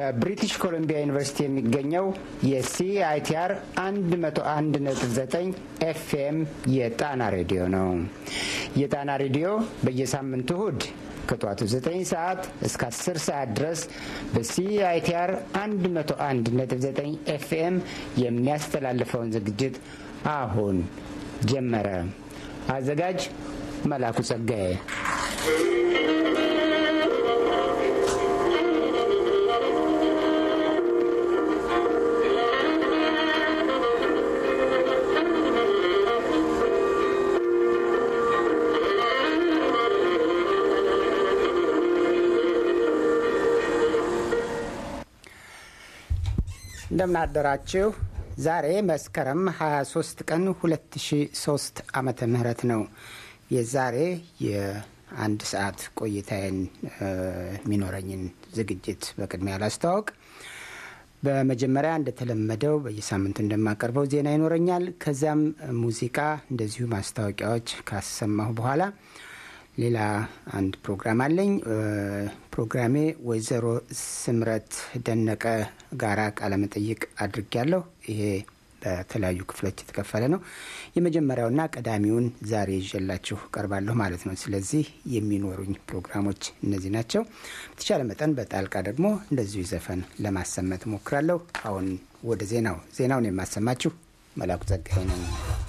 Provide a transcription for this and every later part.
በብሪቲሽ ኮሎምቢያ ዩኒቨርሲቲ የሚገኘው የሲአይቲአር 101.9 ኤፍኤም የጣና ሬዲዮ ነው። የጣና ሬዲዮ በየሳምንቱ እሁድ ከጠዋቱ 9 ሰዓት እስከ 10 ሰዓት ድረስ በሲአይቲአር 101.9 ኤፍኤም የሚያስተላልፈውን ዝግጅት አሁን ጀመረ። አዘጋጅ መላኩ ጸጋዬ። እንደምናደራችሁ። ዛሬ መስከረም 23 ቀን 2003 ዓመተ ምህረት ነው። የዛሬ የአንድ ሰዓት ቆይታዬን የሚኖረኝን ዝግጅት በቅድሚያ ላስተዋወቅ። በመጀመሪያ እንደተለመደው በየሳምንቱ እንደማቀርበው ዜና ይኖረኛል። ከዚያም ሙዚቃ፣ እንደዚሁ ማስታወቂያዎች ካሰማሁ በኋላ ሌላ አንድ ፕሮግራም አለኝ። ፕሮግራሜ ወይዘሮ ስምረት ደነቀ ጋራ ቃለመጠይቅ አድርጊያለሁ። ይሄ በተለያዩ ክፍሎች የተከፈለ ነው። የመጀመሪያውና ቀዳሚውን ዛሬ ይዤላችሁ ቀርባለሁ ማለት ነው። ስለዚህ የሚኖሩኝ ፕሮግራሞች እነዚህ ናቸው። በተቻለ መጠን በጣልቃ ደግሞ እንደዚሁ ዘፈን ለማሰማት እሞክራለሁ። አሁን ወደ ዜናው ዜናውን የማሰማችሁ መላኩ ጸጋይ ነው።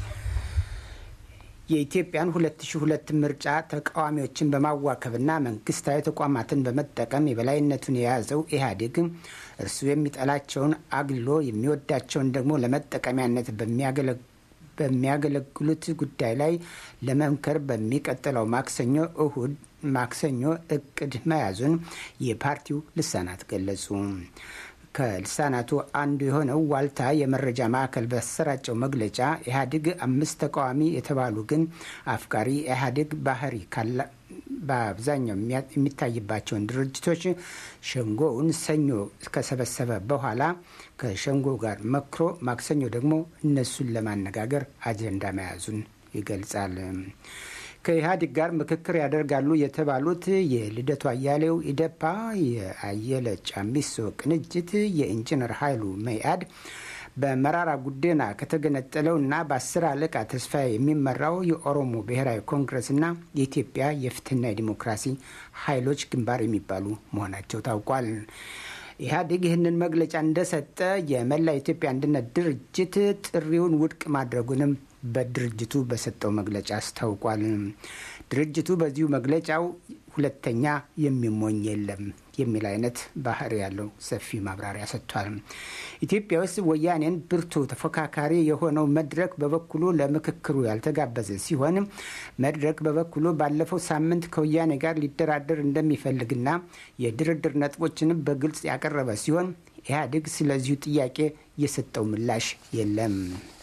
የኢትዮጵያን 2002 ምርጫ ተቃዋሚዎችን በማዋከብና መንግስታዊ ተቋማትን በመጠቀም የበላይነቱን የያዘው ኢህአዴግ እርሱ የሚጠላቸውን አግልሎ የሚወዳቸውን ደግሞ ለመጠቀሚያነት በሚያገለግሉት ጉዳይ ላይ ለመምከር በሚቀጥለው ማክሰኞ እሁድ ማክሰኞ እቅድ መያዙን የፓርቲው ልሳናት ገለጹ። ከልሳናቱ አንዱ የሆነው ዋልታ የመረጃ ማዕከል በሰራጨው መግለጫ ኢህአዴግ አምስት ተቃዋሚ የተባሉ ግን አፍቃሪ ኢህአዴግ ባህሪ በአብዛኛው የሚታይባቸውን ድርጅቶች ሸንጎውን ሰኞ ከሰበሰበ በኋላ ከሸንጎ ጋር መክሮ ማክሰኞ ደግሞ እነሱን ለማነጋገር አጀንዳ መያዙን ይገልጻል። ከኢህአዴግ ጋር ምክክር ያደርጋሉ የተባሉት የልደቱ አያሌው ኢደፓ፣ የአየለ ጫሚሶ ቅንጅት፣ የኢንጂነር ኃይሉ መኢአድ በመራራ ጉዴና ከተገነጠለው እና በአስር አለቃ ተስፋዬ የሚመራው የኦሮሞ ብሔራዊ ኮንግረስና የኢትዮጵያ የፍትህና የዲሞክራሲ ኃይሎች ግንባር የሚባሉ መሆናቸው ታውቋል። ኢህአዴግ ይህንን መግለጫ እንደሰጠ የመላ ኢትዮጵያ አንድነት ድርጅት ጥሪውን ውድቅ ማድረጉንም በድርጅቱ በሰጠው መግለጫ አስታውቋል። ድርጅቱ በዚሁ መግለጫው ሁለተኛ የሚሞኝ የለም የሚል አይነት ባህሪ ያለው ሰፊ ማብራሪያ ሰጥቷል። ኢትዮጵያ ውስጥ ወያኔን ብርቱ ተፎካካሪ የሆነው መድረክ በበኩሉ ለምክክሩ ያልተጋበዘ ሲሆን መድረክ በበኩሉ ባለፈው ሳምንት ከወያኔ ጋር ሊደራደር እንደሚፈልግና የድርድር ነጥቦችንም በግልጽ ያቀረበ ሲሆን ኢህአዴግ ስለዚሁ ጥያቄ የሰጠው ምላሽ የለም።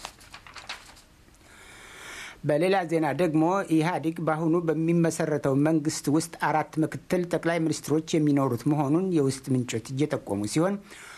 በሌላ ዜና ደግሞ ኢህአዴግ በአሁኑ በሚመሰረተው መንግስት ውስጥ አራት ምክትል ጠቅላይ ሚኒስትሮች የሚኖሩት መሆኑን የውስጥ ምንጮች እየጠቆሙ ሲሆን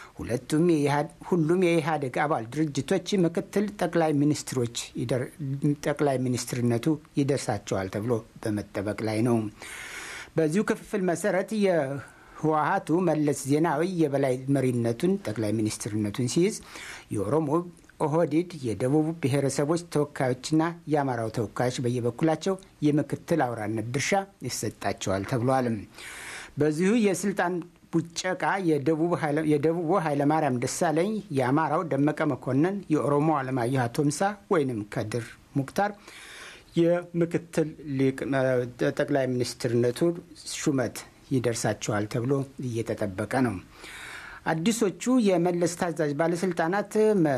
ሁሉም የኢህአዴግ አባል ድርጅቶች ምክትል ጠቅላይ ሚኒስትሮች ጠቅላይ ሚኒስትርነቱ ይደርሳቸዋል ተብሎ በመጠበቅ ላይ ነው። በዚሁ ክፍፍል መሰረት የህወሀቱ መለስ ዜናዊ የበላይ መሪነቱን ጠቅላይ ሚኒስትርነቱን ሲይዝ የኦሮሞ ኦህዴድ የደቡብ ብሔረሰቦች ተወካዮችና የአማራው ተወካዮች በየበኩላቸው የምክትል አውራነት ድርሻ ይሰጣቸዋል ተብሏል። በዚሁ የስልጣን ቡጨቃ የደቡቡ ኃይለማርያም ደሳለኝ፣ የአማራው ደመቀ መኮንን፣ የኦሮሞ አለማየሁ አቶምሳ ወይንም ከድር ሙክታር የምክትል ጠቅላይ ሚኒስትርነቱ ሹመት ይደርሳቸዋል ተብሎ እየተጠበቀ ነው። አዲሶቹ የመለስ ታዛዥ ባለስልጣናት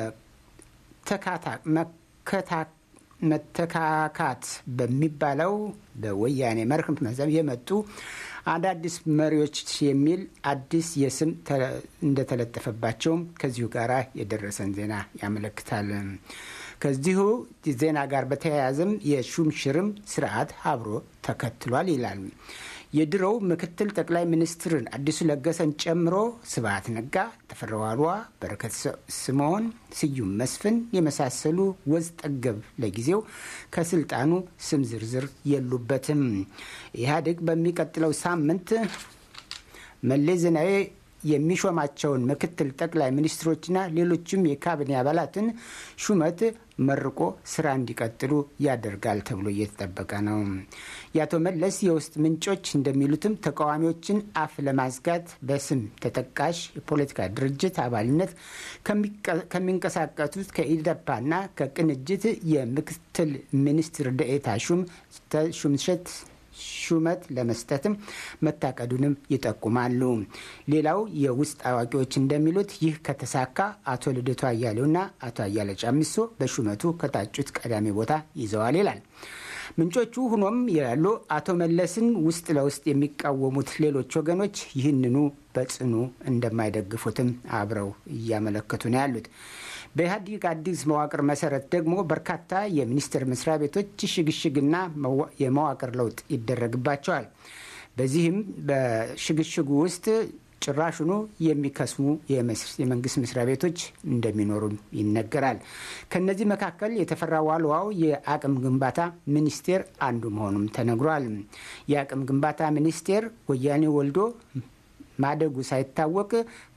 መተካካት በሚባለው በወያኔ መርህ መዘብ የመጡ አዳዲስ መሪዎች የሚል አዲስ የስም እንደተለጠፈባቸውም ከዚሁ ጋር የደረሰን ዜና ያመለክታል። ከዚሁ ዜና ጋር በተያያዘም የሹምሽርም ስርዓት አብሮ ተከትሏል ይላል። የድሮው ምክትል ጠቅላይ ሚኒስትርን አዲሱ ለገሰን ጨምሮ ስብሀት ነጋ፣ ተፈራ ዋልዋ፣ በረከት ስምዖን፣ ስዩም መስፍን የመሳሰሉ ወዝ ጠገብ ለጊዜው ከስልጣኑ ስም ዝርዝር የሉበትም። ኢህአዴግ በሚቀጥለው ሳምንት መለስ ዜናዊ የሚሾማቸውን ምክትል ጠቅላይ ሚኒስትሮችና ሌሎችም የካቢኔ አባላትን ሹመት መርቆ ስራ እንዲቀጥሉ ያደርጋል ተብሎ እየተጠበቀ ነው። የአቶ መለስ የውስጥ ምንጮች እንደሚሉትም ተቃዋሚዎችን አፍ ለማዝጋት በስም ተጠቃሽ የፖለቲካ ድርጅት አባልነት ከሚንቀሳቀሱት ከኢደፓና ከቅንጅት የምክትል ሚኒስትር ደኤታ ሹም ሹምሸት ሹመት ለመስጠትም መታቀዱንም ይጠቁማሉ። ሌላው የውስጥ አዋቂዎች እንደሚሉት ይህ ከተሳካ አቶ ልደቱ አያሌውና አቶ አያለ ጫሚሶ በሹመቱ ከታጩት ቀዳሚ ቦታ ይዘዋል ይላል። ምንጮቹ ሆኖም ይላሉ አቶ መለስን ውስጥ ለውስጥ የሚቃወሙት ሌሎች ወገኖች ይህንኑ በጽኑ እንደማይደግፉትም አብረው እያመለከቱ ነው ያሉት። በኢህአዴግ አዲስ መዋቅር መሰረት ደግሞ በርካታ የሚኒስቴር መስሪያ ቤቶች ሽግሽግና የመዋቅር ለውጥ ይደረግባቸዋል። በዚህም በሽግሽጉ ውስጥ ጭራሹኑ የሚከስሙ የመንግስት መስሪያ ቤቶች እንደሚኖሩም ይነገራል። ከነዚህ መካከል የተፈራ ዋልዋው የአቅም ግንባታ ሚኒስቴር አንዱ መሆኑም ተነግሯል። የአቅም ግንባታ ሚኒስቴር ወያኔ ወልዶ ማደጉ ሳይታወቅ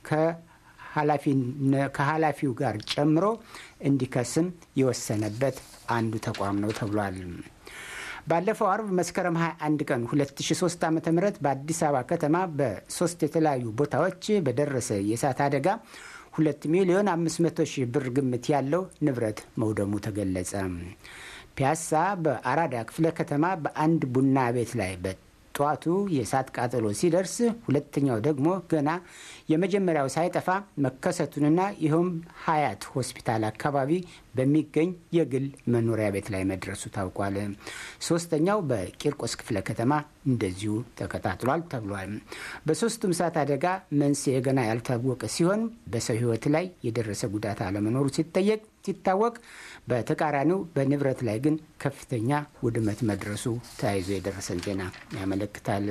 ከኃላፊው ጋር ጨምሮ እንዲከስም የወሰነበት አንዱ ተቋም ነው ተብሏል። ባለፈው አርብ መስከረም 21 ቀን 2003 ዓ ም በአዲስ አበባ ከተማ በሶስት የተለያዩ ቦታዎች በደረሰ የእሳት አደጋ 2 ሚሊዮን 500 ሺህ ብር ግምት ያለው ንብረት መውደሙ ተገለጸ። ፒያሳ በአራዳ ክፍለ ከተማ በአንድ ቡና ቤት ላይ ጠዋቱ የእሳት ቃጠሎ ሲደርስ ሁለተኛው ደግሞ ገና የመጀመሪያው ሳይጠፋ መከሰቱንና ይኸውም ሀያት ሆስፒታል አካባቢ በሚገኝ የግል መኖሪያ ቤት ላይ መድረሱ ታውቋል። ሶስተኛው በቂርቆስ ክፍለ ከተማ እንደዚሁ ተቀጣጥሏል ተብሏል። በሶስቱም እሳት አደጋ መንስኤ ገና ያልታወቀ ሲሆን በሰው ሕይወት ላይ የደረሰ ጉዳት አለመኖሩ ሲጠየቅ ሲታወቅ በተቃራኒው በንብረት ላይ ግን ከፍተኛ ውድመት መድረሱ ተያይዞ የደረሰን ዜና ያመለክታል።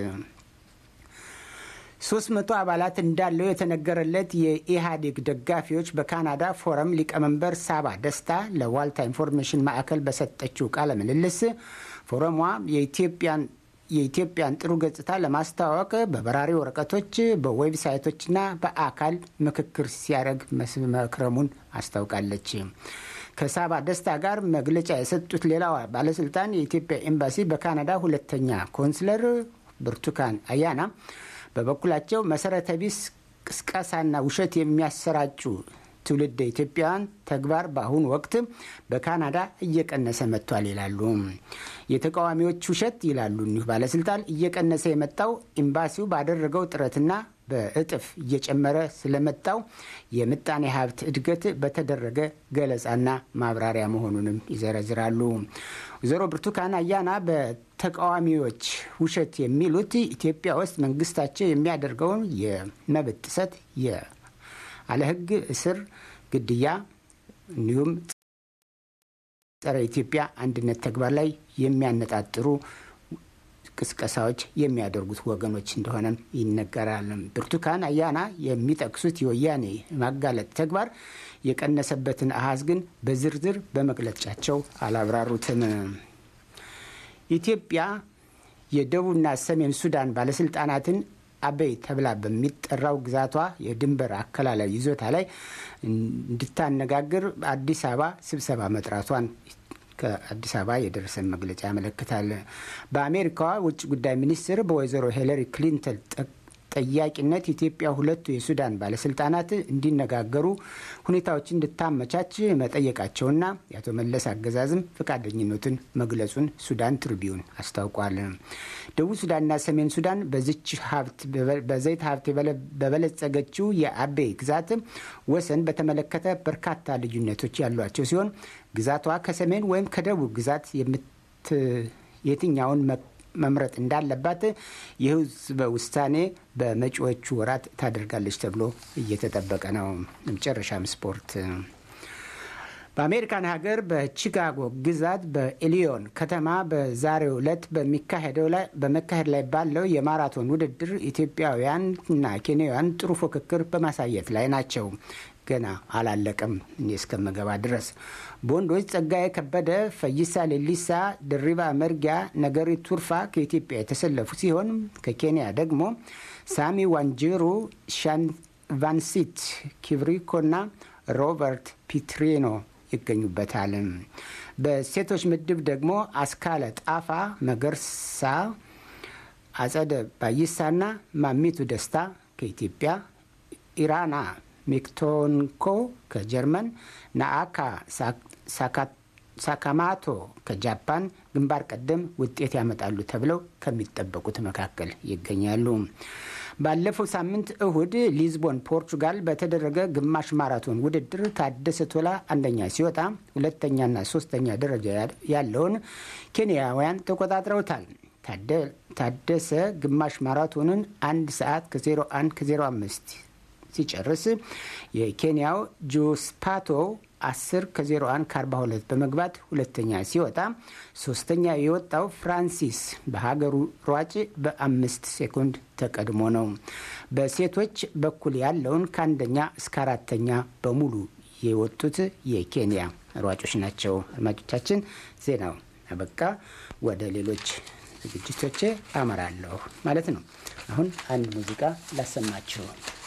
ሶስት መቶ አባላት እንዳለው የተነገረለት የኢህአዴግ ደጋፊዎች በካናዳ ፎረም ሊቀመንበር ሳባ ደስታ ለዋልታ ኢንፎርሜሽን ማዕከል በሰጠችው ቃለ ምልልስ ፎረሟ የኢትዮጵያን የኢትዮጵያን ጥሩ ገጽታ ለማስተዋወቅ በበራሪ ወረቀቶች በዌብሳይቶችና በአካል ምክክር ሲያደርግ መክረሙን አስታውቃለች። ከሳባ ደስታ ጋር መግለጫ የሰጡት ሌላዋ ባለስልጣን የኢትዮጵያ ኤምባሲ በካናዳ ሁለተኛ ኮንስለር ብርቱካን አያና በበኩላቸው መሰረተ ቢስ ቅስቀሳና ውሸት የሚያሰራጩ ትውልድ ኢትዮጵያውያን ተግባር በአሁኑ ወቅት በካናዳ እየቀነሰ መጥቷል ይላሉ። የተቃዋሚዎች ውሸት ይላሉ እኒሁ ባለስልጣን እየቀነሰ የመጣው ኤምባሲው ባደረገው ጥረትና በእጥፍ እየጨመረ ስለመጣው የምጣኔ ሀብት እድገት በተደረገ ገለጻና ማብራሪያ መሆኑንም ይዘረዝራሉ። ወይዘሮ ብርቱካን አያና በተቃዋሚዎች ውሸት የሚሉት ኢትዮጵያ ውስጥ መንግስታቸው የሚያደርገውን የመብት ጥሰት ያለ ሕግ እስር፣ ግድያ እንዲሁም ጸረ ኢትዮጵያ አንድነት ተግባር ላይ የሚያነጣጥሩ ቅስቀሳዎች የሚያደርጉት ወገኖች እንደሆነም ይነገራል። ብርቱካን አያና የሚጠቅሱት የወያኔ ማጋለጥ ተግባር የቀነሰበትን አሃዝ ግን በዝርዝር በመግለጫቸው አላብራሩትም። ኢትዮጵያ የደቡብና ሰሜን ሱዳን ባለስልጣናትን አበይ ተብላ በሚጠራው ግዛቷ የድንበር አከላለል ይዞታ ላይ እንድታነጋግር አዲስ አበባ ስብሰባ መጥራቷን ከአዲስ አበባ የደረሰን መግለጫ ያመለክታል። በአሜሪካዋ ውጭ ጉዳይ ሚኒስትር በወይዘሮ ሂለሪ ክሊንተን ጠያቂነት ኢትዮጵያ ሁለቱ የሱዳን ባለስልጣናት እንዲነጋገሩ ሁኔታዎች እንድታመቻች መጠየቃቸውና የአቶ መለስ አገዛዝም ፈቃደኝነቱን መግለጹን ሱዳን ትሪቢዩን አስታውቋል። ደቡብ ሱዳንና ሰሜን ሱዳን በዚች ሀብት በዘይት ሀብት በበለጸገችው የአቤይ ግዛት ወሰን በተመለከተ በርካታ ልዩነቶች ያሏቸው ሲሆን ግዛቷ ከሰሜን ወይም ከደቡብ ግዛት የትኛውን መምረጥ እንዳለባት የህዝበ ውሳኔ በመጪዎቹ ወራት ታደርጋለች ተብሎ እየተጠበቀ ነው። መጨረሻም ስፖርት። በአሜሪካን ሀገር በቺካጎ ግዛት በኢሊዮን ከተማ በዛሬው ዕለት በመካሄድ ላይ ባለው የማራቶን ውድድር ኢትዮጵያውያንና ኬንያውያን ጥሩ ፉክክር በማሳየት ላይ ናቸው። ገና አላለቀም። እኔ እስከምገባ ድረስ በወንዶች ጸጋዬ ከበደ፣ ፈይሳ ሌሊሳ፣ ድሪባ መርጊያ፣ ነገሪ ቱርፋ ከኢትዮጵያ የተሰለፉ ሲሆን ከኬንያ ደግሞ ሳሚ ዋንጂሩ፣ ሻን ቫንሲት ኪብሪኮና ሮበርት ፒትሪኖ ይገኙበታል። በሴቶች ምድብ ደግሞ አስካለ ጣፋ መገርሳ፣ አጸደ ባይሳና ማሚቱ ደስታ ከኢትዮጵያ፣ ኢራና ሜክቶንኮ ከጀርመን፣ ናአካ ሳካማቶ ከጃፓን ግንባር ቀደም ውጤት ያመጣሉ ተብለው ከሚጠበቁት መካከል ይገኛሉ። ባለፈው ሳምንት እሁድ ሊዝቦን ፖርቹጋል በተደረገ ግማሽ ማራቶን ውድድር ታደሰ ቶላ አንደኛ ሲወጣ ሁለተኛና ሶስተኛ ደረጃ ያለውን ኬንያውያን ተቆጣጥረውታል። ታደሰ ግማሽ ማራቶንን አንድ ሰዓት ከ01 ከ05 ሲጨርስ የኬንያው ጆስፓቶ 10 ከ01 ከ42 በመግባት ሁለተኛ ሲወጣ ሶስተኛ የወጣው ፍራንሲስ በሀገሩ ሯጭ በአምስት ሴኮንድ ተቀድሞ ነው። በሴቶች በኩል ያለውን ከአንደኛ እስከ አራተኛ በሙሉ የወጡት የኬንያ ሯጮች ናቸው። አድማጮቻችን ዜናው አበቃ። ወደ ሌሎች ዝግጅቶቼ አመራለሁ ማለት ነው። አሁን አንድ ሙዚቃ ላሰማችሁ።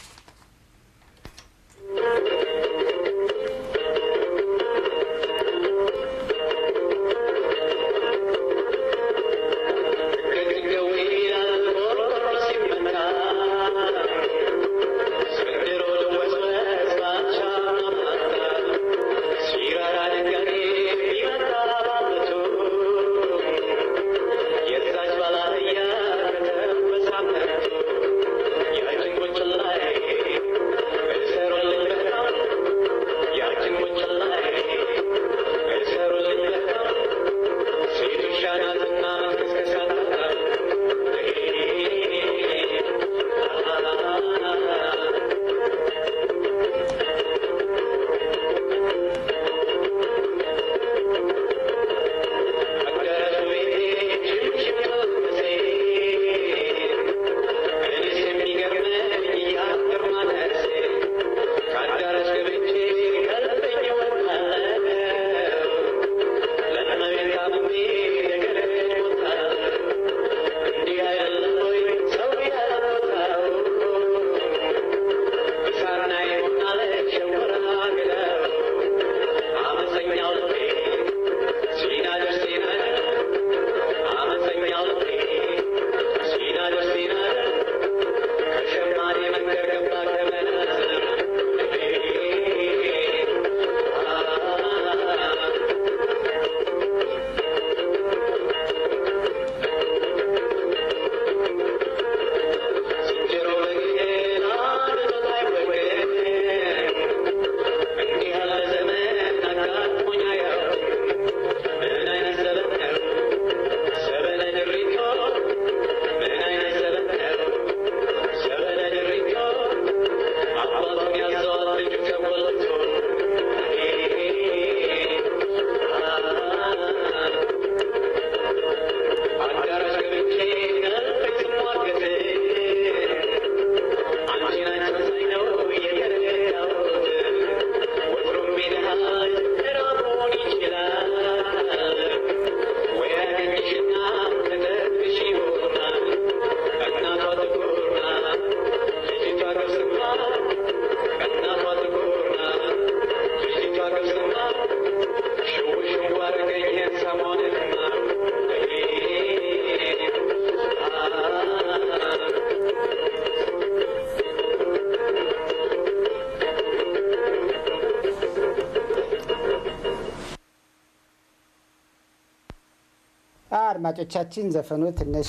አድማጮቻችን ዘፈኑ ትንሽ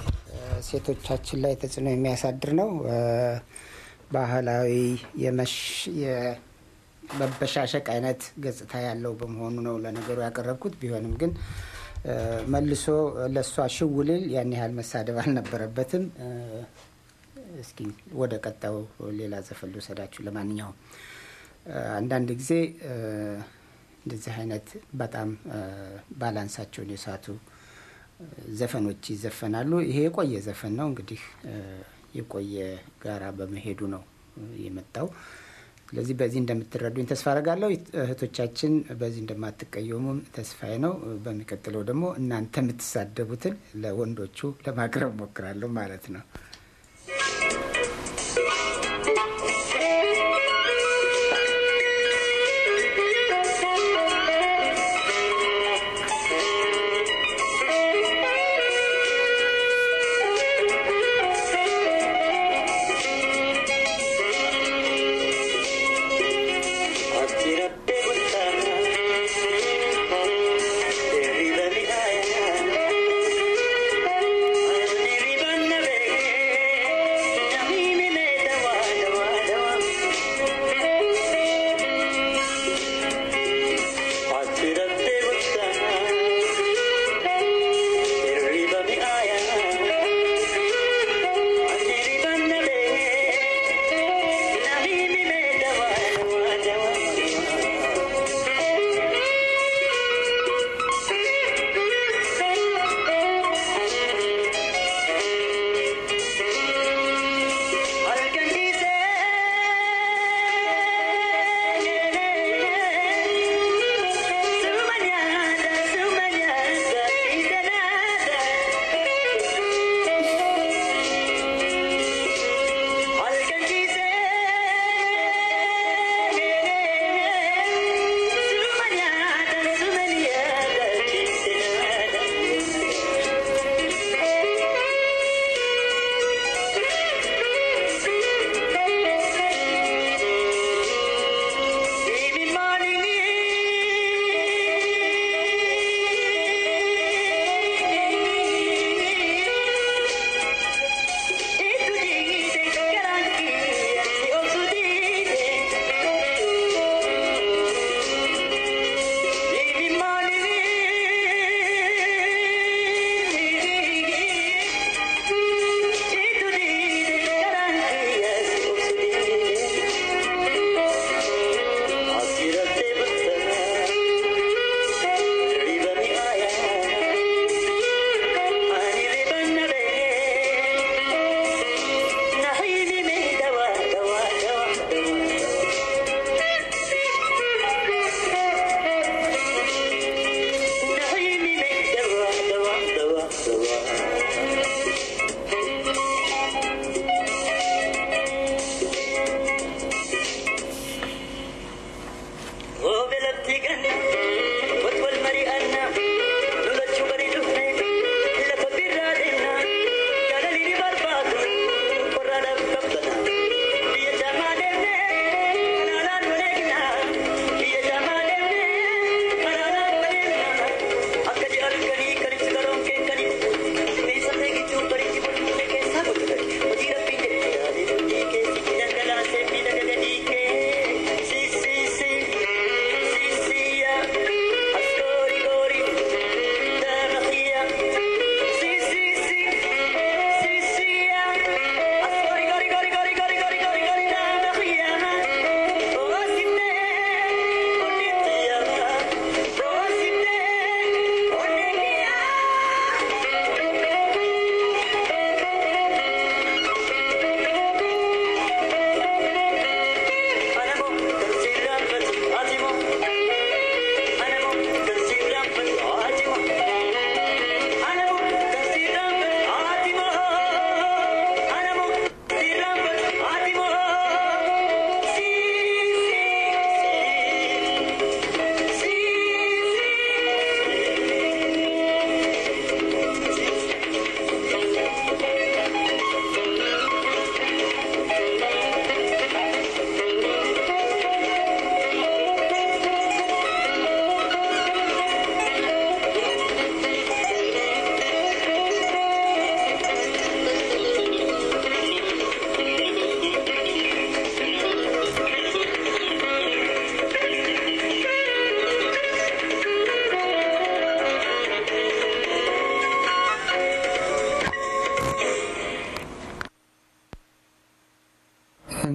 ሴቶቻችን ላይ ተጽዕኖ የሚያሳድር ነው። ባህላዊ የመበሻሸቅ አይነት ገጽታ ያለው በመሆኑ ነው ለነገሩ ያቀረብኩት። ቢሆንም ግን መልሶ ለእሷ ሽውልል ያን ያህል መሳደብ አልነበረበትም። እስኪ ወደ ቀጣዩ ሌላ ዘፈን ልውሰዳችሁ። ለማንኛውም አንዳንድ ጊዜ እንደዚህ አይነት በጣም ባላንሳቸውን የሳቱ ዘፈኖች ይዘፈናሉ። ይሄ የቆየ ዘፈን ነው እንግዲህ የቆየ ጋራ በመሄዱ ነው የመጣው። ስለዚህ በዚህ እንደምትረዱኝ ተስፋ አደርጋለሁ። እህቶቻችን በዚህ እንደማትቀየሙም ተስፋዬ ነው። በሚቀጥለው ደግሞ እናንተ የምትሳደቡትን ለወንዶቹ ለማቅረብ ሞክራለሁ ማለት ነው።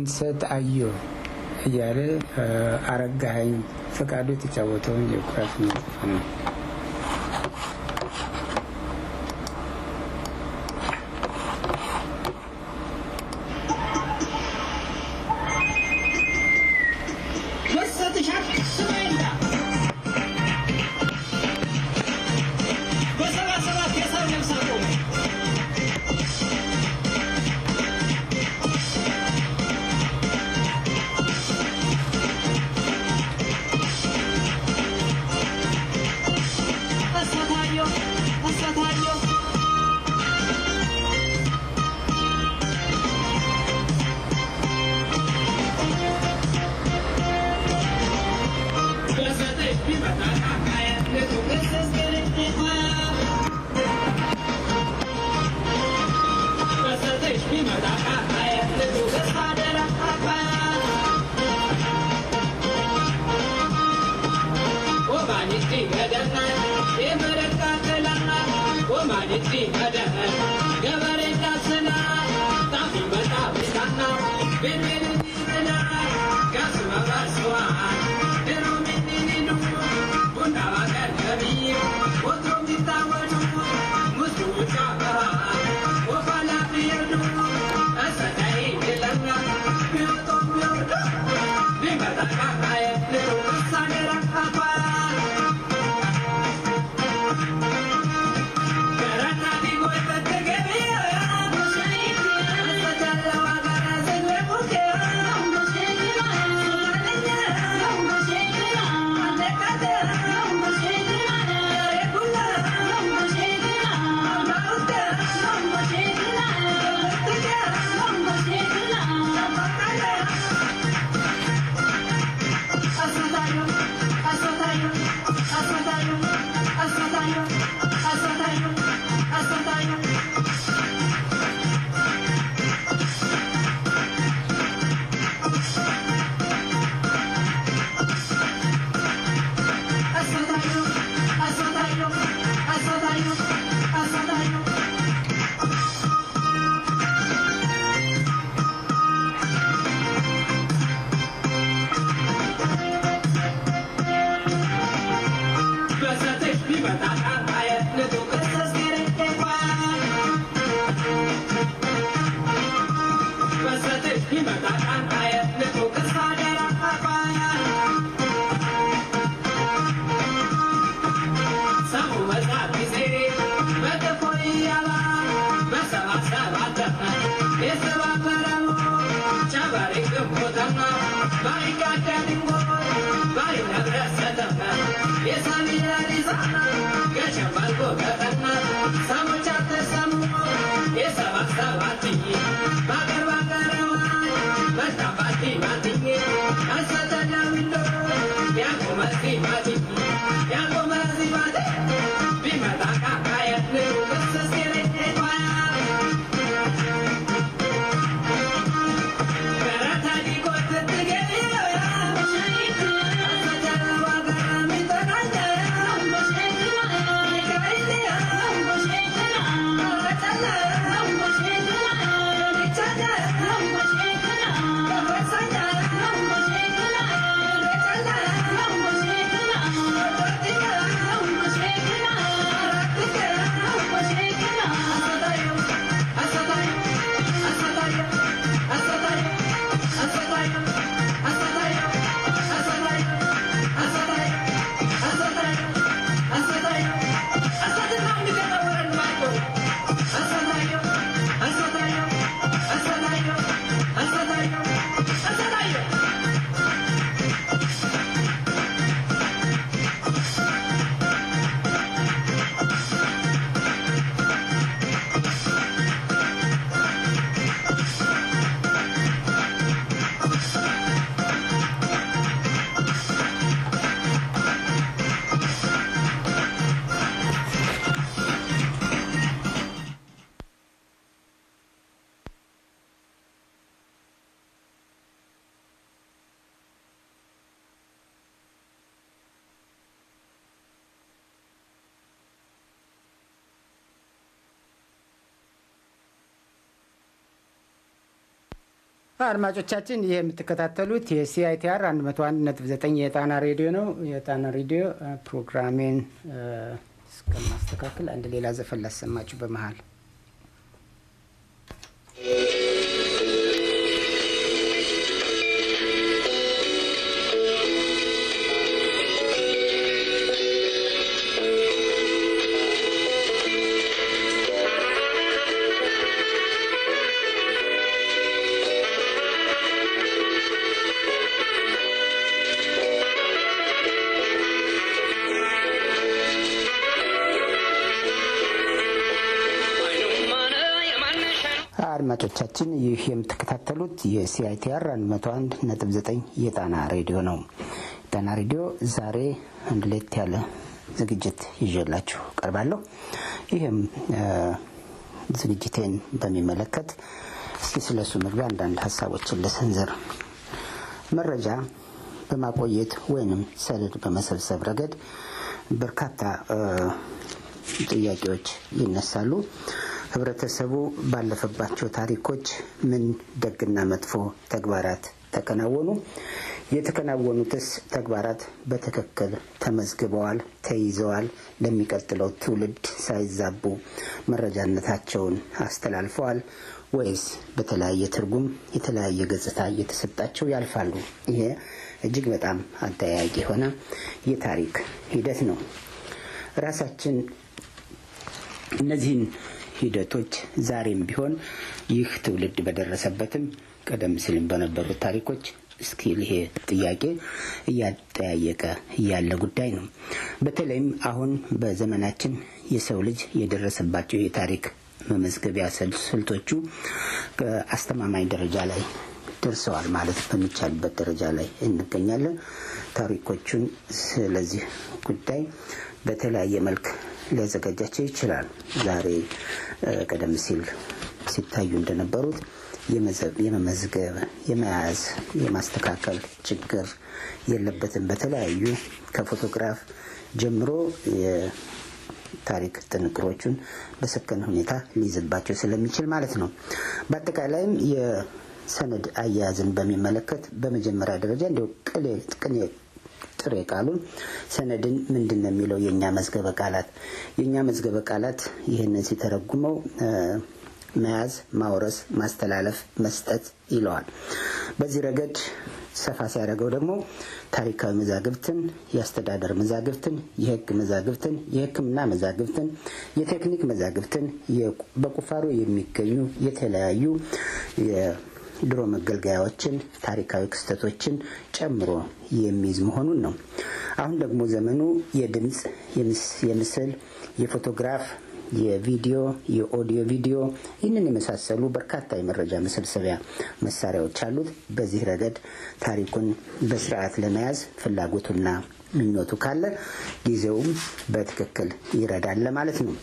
ድምሰት አዮ እያለ አረጋኸኝ ፈቃዱ የተጫወተውን የኩራተኛ ዘፈን ነው። Thank you. አድማጮቻችን ይህ የምትከታተሉት የሲአይቲአር 101.9 የጣና ሬዲዮ ነው። የጣና ሬዲዮ ፕሮግራሜን እስከማስተካከል አንድ ሌላ ዘፈን ላሰማችሁ በመሀል አድማጮቻችን ይህ የምትከታተሉት የሲአይቲአር 101.9 የጣና ሬዲዮ ነው። ጣና ሬዲዮ ዛሬ አንድ ሌት ያለ ዝግጅት ይዤላችሁ ቀርባለሁ። ይህም ዝግጅቴን በሚመለከት እስኪ ስለሱ መግቢያ አንዳንድ ሀሳቦችን ልሰንዝር። መረጃ በማቆየት ወይንም ሰነድ በመሰብሰብ ረገድ በርካታ ጥያቄዎች ይነሳሉ። ህብረተሰቡ ባለፈባቸው ታሪኮች ምን ደግና መጥፎ ተግባራት ተከናወኑ? የተከናወኑትስ ተግባራት በትክክል ተመዝግበዋል፣ ተይዘዋል? ለሚቀጥለው ትውልድ ሳይዛቡ መረጃነታቸውን አስተላልፈዋል ወይስ በተለያየ ትርጉም የተለያየ ገጽታ እየተሰጣቸው ያልፋሉ? ይሄ እጅግ በጣም አጠያያቂ የሆነ የታሪክ ሂደት ነው። ራሳችን እነዚህን ሂደቶች ዛሬም ቢሆን ይህ ትውልድ በደረሰበትም ቀደም ሲልም በነበሩት ታሪኮች እስኪ ይሄ ጥያቄ እያጠያየቀ ያለ ጉዳይ ነው። በተለይም አሁን በዘመናችን የሰው ልጅ የደረሰባቸው የታሪክ መመዝገቢያ ስልቶቹ ከአስተማማኝ ደረጃ ላይ ደርሰዋል ማለት በሚቻልበት ደረጃ ላይ እንገኛለን። ታሪኮቹን ስለዚህ ጉዳይ በተለያየ መልክ ሊያዘጋጃቸው ይችላል። ዛሬ ቀደም ሲል ሲታዩ እንደነበሩት የመመዝገብ፣ የመያዝ፣ የማስተካከል ችግር የለበትም። በተለያዩ ከፎቶግራፍ ጀምሮ የታሪክ ጥንቅሮቹን በሰከነ ሁኔታ ሊይዝባቸው ስለሚችል ማለት ነው። በአጠቃላይም የሰነድ አያያዝን በሚመለከት በመጀመሪያ ደረጃ እንዲያው ቅኔ ጥሬ ቃሉን ሰነድን ምንድን ነው የሚለው የእኛ መዝገበ ቃላት የእኛ መዝገበ ቃላት ይህንን ሲተረጉመው መያዝ፣ ማውረስ፣ ማስተላለፍ፣ መስጠት ይለዋል። በዚህ ረገድ ሰፋ ሲያደርገው ደግሞ ታሪካዊ መዛግብትን፣ የአስተዳደር መዛግብትን፣ የሕግ መዛግብትን፣ የሕክምና መዛግብትን፣ የቴክኒክ መዛግብትን፣ በቁፋሮ የሚገኙ የተለያዩ ድሮ መገልገያዎችን፣ ታሪካዊ ክስተቶችን ጨምሮ የሚይዝ መሆኑን ነው። አሁን ደግሞ ዘመኑ የድምፅ፣ የምስል፣ የፎቶግራፍ፣ የቪዲዮ፣ የኦዲዮ ቪዲዮ ይህንን የመሳሰሉ በርካታ የመረጃ መሰብሰቢያ መሳሪያዎች አሉት። በዚህ ረገድ ታሪኩን በስርዓት ለመያዝ ፍላጎቱና ምኞቱ ካለ ጊዜውም በትክክል ይረዳል ማለት ነው።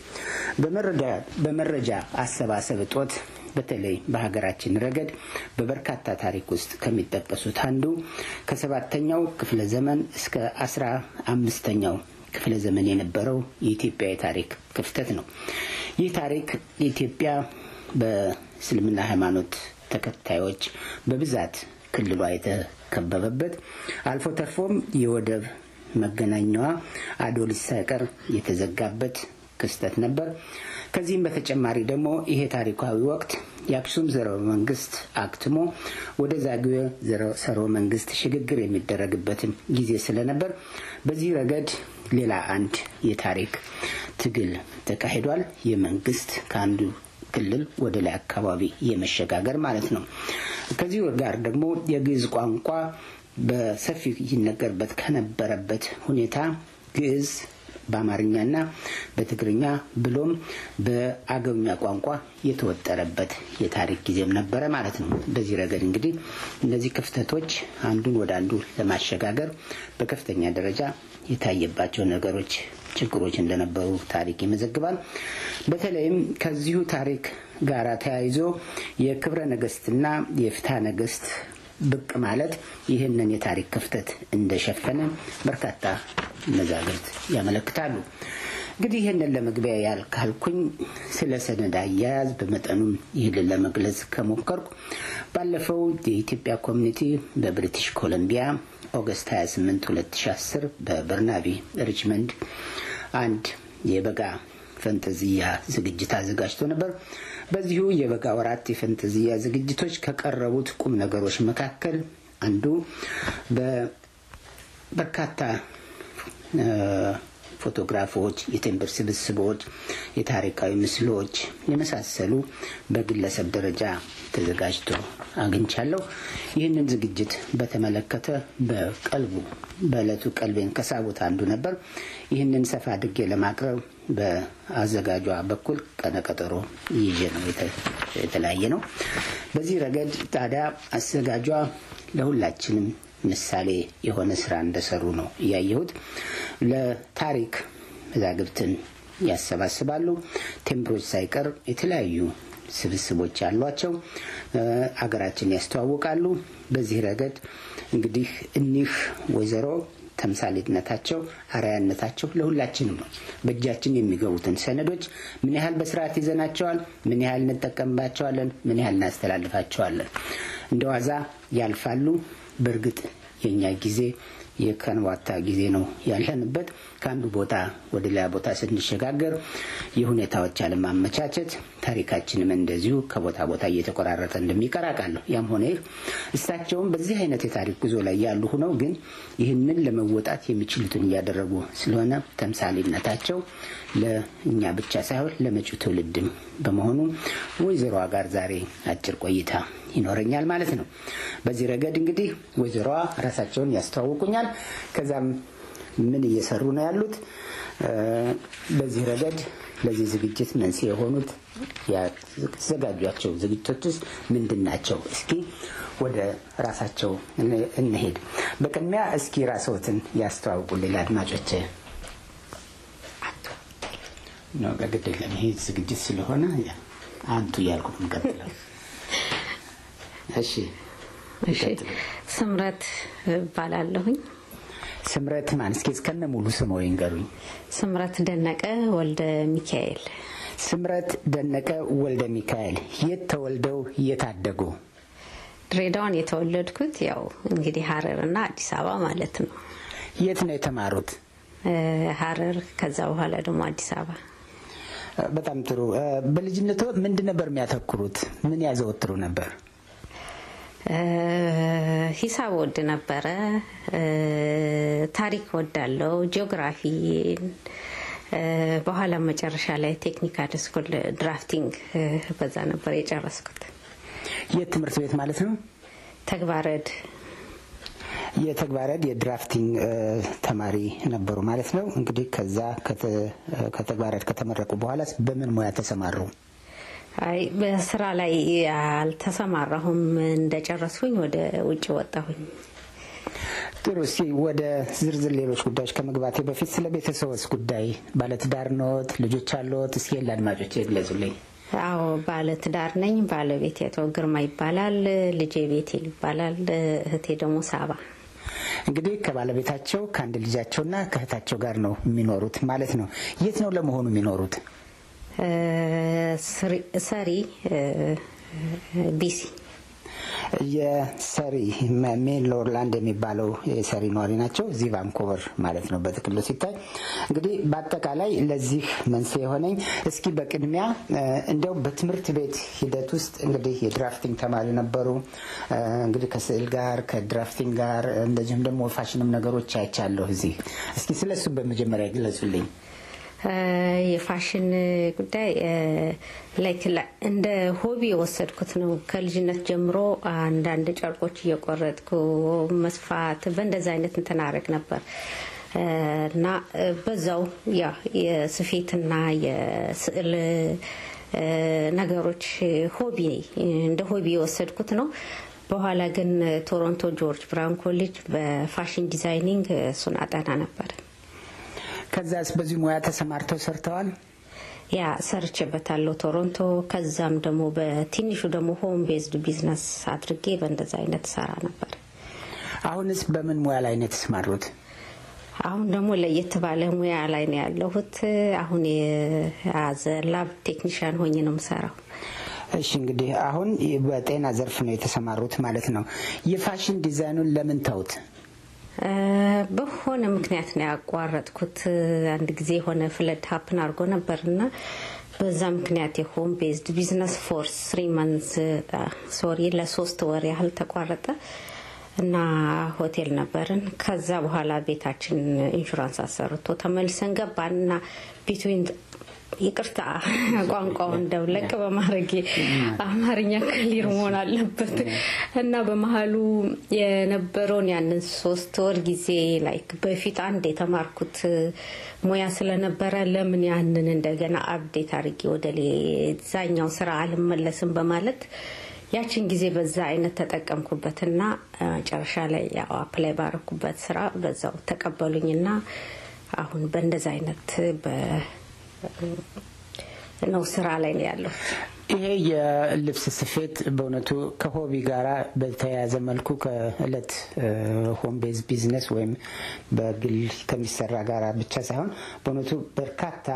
በመረጃ አሰባሰብ እጦት በተለይ በሀገራችን ረገድ በበርካታ ታሪክ ውስጥ ከሚጠቀሱት አንዱ ከሰባተኛው ክፍለ ዘመን እስከ አስራ አምስተኛው ክፍለ ዘመን የነበረው የኢትዮጵያ የታሪክ ክፍተት ነው። ይህ ታሪክ የኢትዮጵያ በእስልምና ሃይማኖት ተከታዮች በብዛት ክልሏ የተከበበበት አልፎ ተርፎም የወደብ መገናኛዋ አዶሊስ ሳይቀር የተዘጋበት ክስተት ነበር። ከዚህም በተጨማሪ ደግሞ ይሄ ታሪካዊ ወቅት የአክሱም ዘርወ መንግስት አክትሞ ወደ ዛግዌ ዘርወ መንግስት ሽግግር የሚደረግበትን ጊዜ ስለነበር በዚህ ረገድ ሌላ አንድ የታሪክ ትግል ተካሂዷል። የመንግስት ከአንዱ ክልል ወደ ላይ አካባቢ የመሸጋገር ማለት ነው። ከዚህ ጋር ደግሞ የግዕዝ ቋንቋ በሰፊው ይነገርበት ከነበረበት ሁኔታ ግዕዝ በአማርኛና በትግርኛ ብሎም በአገውኛ ቋንቋ የተወጠረበት የታሪክ ጊዜም ነበረ ማለት ነው። በዚህ ረገድ እንግዲህ እነዚህ ክፍተቶች አንዱን ወደ አንዱ ለማሸጋገር በከፍተኛ ደረጃ የታየባቸው ነገሮች፣ ችግሮች እንደነበሩ ታሪክ ይመዘግባል። በተለይም ከዚሁ ታሪክ ጋር ተያይዞ የክብረ ነገስትና የፍትሐ ነገስት ብቅ ማለት ይህንን የታሪክ ክፍተት እንደሸፈነ በርካታ መዛግብት ያመለክታሉ። እንግዲህ ይህንን ለመግቢያ ያልካልኩኝ ስለ ሰነድ አያያዝ በመጠኑም ይህንን ለመግለጽ ከሞከርኩ ባለፈው የኢትዮጵያ ኮሚኒቲ በብሪቲሽ ኮሎምቢያ ኦገስት 28 2010 በበርናቢ ሪችመንድ አንድ የበጋ ፈንጠዝያ ዝግጅት አዘጋጅቶ ነበር። በዚሁ የበጋ ወራት የፈንጠዝያ ዝግጅቶች ከቀረቡት ቁም ነገሮች መካከል አንዱ በበርካታ ፎቶግራፎች፣ የቴምብር ስብስቦች፣ የታሪካዊ ምስሎች የመሳሰሉ በግለሰብ ደረጃ ተዘጋጅቶ አግኝቻለሁ። ይህንን ዝግጅት በተመለከተ በቀልቡ በዕለቱ ቀልቤን ከሳቡት አንዱ ነበር። ይህንን ሰፋ አድርጌ ለማቅረብ በአዘጋጇ በኩል ቀነቀጠሮ ይዤ ነው የተለያየ ነው። በዚህ ረገድ ታዲያ አዘጋጇ ለሁላችንም ምሳሌ የሆነ ስራ እንደሰሩ ነው እያየሁት። ለታሪክ መዛግብትን ያሰባስባሉ። ቴምብሮች ሳይቀር የተለያዩ ስብስቦች አሏቸው። አገራችን ያስተዋውቃሉ። በዚህ ረገድ እንግዲህ እኒህ ወይዘሮ ተምሳሌትነታቸው አርአያነታቸው ለሁላችንም ነው። በእጃችን የሚገቡትን ሰነዶች ምን ያህል በስርዓት ይዘናቸዋል፣ ምን ያህል እንጠቀምባቸዋለን፣ ምን ያህል እናስተላልፋቸዋለን። እንደ ዋዛ ያልፋሉ። በእርግጥ የእኛ ጊዜ የከንዋታ ጊዜ ነው ያለንበት። ከአንዱ ቦታ ወደ ሌላ ቦታ ስንሸጋገር የሁኔታዎች አለማመቻቸት ታሪካችንም እንደዚሁ ከቦታ ቦታ እየተቆራረጠ እንደሚቀር አውቃለሁ። ያም ሆነ ይህ እሳቸውም በዚህ አይነት የታሪክ ጉዞ ላይ ያሉ ሆነው ግን ይህንን ለመወጣት የሚችሉትን እያደረጉ ስለሆነ ተምሳሌነታቸው ለእኛ ብቻ ሳይሆን ለመጪው ትውልድም በመሆኑ ወይዘሮዋ ጋር ዛሬ አጭር ቆይታ ይኖረኛል ማለት ነው። በዚህ ረገድ እንግዲህ ወይዘሮዋ ራሳቸውን ያስተዋውቁኛል። ከዛም ምን እየሰሩ ነው ያሉት፣ በዚህ ረገድ ለዚህ ዝግጅት መንስኤ የሆኑት ያዘጋጇቸው ዝግጅቶች ውስጥ ምንድን ናቸው? እስኪ ወደ ራሳቸው እንሄድ። በቅድሚያ እስኪ ራስዎትን ያስተዋውቁልኝ ለአድማጮች። ግድ የለም ይሄ ዝግጅት ስለሆነ አንቱ እያልኩ ነው የምቀጥለው። እሺ እሺ ስምረት እባላለሁኝ። ስምረት ማን? እስኪ እስከነ ሙሉ ስሞ ይንገሩኝ። ስምረት ደነቀ ወልደ ሚካኤል። ስምረት ደነቀ ወልደ ሚካኤል የት ተወልደው የታደጉ? ድሬዳዋን የተወለድኩት ያው እንግዲህ ሀረር እና አዲስ አበባ ማለት ነው። የት ነው የተማሩት? ሀረር፣ ከዛ በኋላ ደግሞ አዲስ አበባ። በጣም ጥሩ። በልጅነቱ ምንድን ነበር የሚያተኩሩት? ምን ያዘወትሩ ነበር? ሂሳብ ወድ ነበረ። ታሪክ ወዳለው፣ ጂኦግራፊ በኋላ መጨረሻ ላይ ቴክኒካል ስኩል ድራፍቲንግ በዛ ነበር የጨረስኩት። የት ትምህርት ቤት ማለት ነው? ተግባረድ የተግባረድ የድራፍቲንግ ተማሪ ነበሩ ማለት ነው። እንግዲህ ከዛ ከተግባረድ ከተመረቁ በኋላ በምን ሙያ ተሰማሩ? አይ በስራ ላይ አልተሰማራሁም። እንደጨረስኩኝ ወደ ውጭ ወጣሁኝ። ጥሩ። እስኪ ወደ ዝርዝር ሌሎች ጉዳዮች ከመግባቴ በፊት ስለ ቤተሰቦስ ጉዳይ ባለትዳር ኖት? ልጆች አለዎት? እስኪ ለአድማጮች ይግለጹልኝ። አዎ ባለ ትዳር ነኝ። ባለቤቴ አቶ ግርማ ይባላል። ልጄ ቤቴል ይባላል። እህቴ ደግሞ ሳባ። እንግዲህ ከባለቤታቸው ከአንድ ልጃቸውና ከእህታቸው ጋር ነው የሚኖሩት ማለት ነው። የት ነው ለመሆኑ የሚኖሩት? ሰሪ ቢሲ የሰሪ ሜንሎርላንድ የሚባለው የሰሪ ነዋሪ ናቸው። እዚህ ቫንኮቨር ማለት ነው በጥቅሉ ሲታይ። እንግዲህ በአጠቃላይ ለዚህ መንስኤ የሆነኝ እስኪ በቅድሚያ እንዲያው በትምህርት ቤት ሂደት ውስጥ እንግዲህ የድራፍቲንግ ተማሪ ነበሩ። እንግዲህ ከስዕል ጋር ከድራፍቲንግ ጋር እንደዚሁም ደግሞ ፋሽንም ነገሮች አይቻለሁ እዚህ። እስኪ ስለሱ በመጀመሪያ ግለጹልኝ። የፋሽን ጉዳይ ላይክ እንደ ሆቢ የወሰድኩት ነው። ከልጅነት ጀምሮ አንዳንድ ጨርቆች እየቆረጥኩ መስፋት በእንደዚ አይነት እንትን አደርግ ነበር እና በዛው ያ የስፌትና የስዕል ነገሮች ሆቢ እንደ ሆቢ የወሰድኩት ነው። በኋላ ግን ቶሮንቶ ጆርጅ ብራውን ኮሌጅ በፋሽን ዲዛይኒንግ እሱን አጠና ነበር። ከዛስ በዚህ ሙያ ተሰማርተው ሰርተዋል? ያ ሰርቼበታለሁ ቶሮንቶ። ከዛም ደግሞ በትንሹ ደግሞ ሆም ቤዝድ ቢዝነስ አድርጌ በእንደዛ አይነት ሰራ ነበር። አሁንስ በምን ሙያ ላይ ነው የተሰማሩት? አሁን ደግሞ ለየት ባለ ሙያ ላይ ነው ያለሁት። አሁን የያዘ ላብ ቴክኒሽያን ሆኜ ነው የምሰራው። እሺ እንግዲህ አሁን በጤና ዘርፍ ነው የተሰማሩት ማለት ነው። የፋሽን ዲዛይኑን ለምን ተውት? በሆነ ምክንያት ነው ያቋረጥኩት። አንድ ጊዜ የሆነ ፍለድ ሀፕን አድርጎ ነበርና በዛ ምክንያት የሆም ቤዝድ ቢዝነስ ፎር ስሪ መንዝ ሶሪ ለሶስት ወር ያህል ተቋረጠ እና ሆቴል ነበርን። ከዛ በኋላ ቤታችን ኢንሹራንስ አሰርቶ ተመልሰን ገባን እና ቢትዊን ይቅርታ ቋንቋውን ደብለቅ በማድረግ አማርኛ ክሊር መሆን አለበት እና በመሀሉ የነበረውን ያንን ሶስት ወር ጊዜ ላይክ በፊት አንድ የተማርኩት ሙያ ስለነበረ ለምን ያንን እንደገና አብዴት አድርጌ ወደ ሌዛኛው ስራ አልመለስም በማለት ያችን ጊዜ በዛ አይነት ተጠቀምኩበትና መጨረሻ ላይ ያው አፕላይ ባረኩበት ስራ በዛው ተቀበሉኝና አሁን በእንደዛ አይነት ነው ስራ ላይ ነው ያለው። ይሄ የልብስ ስፌት በእውነቱ ከሆቢ ጋራ በተያያዘ መልኩ ከእለት ሆም ቤዝ ቢዝነስ ወይም በግል ከሚሰራ ጋራ ብቻ ሳይሆን በእውነቱ በርካታ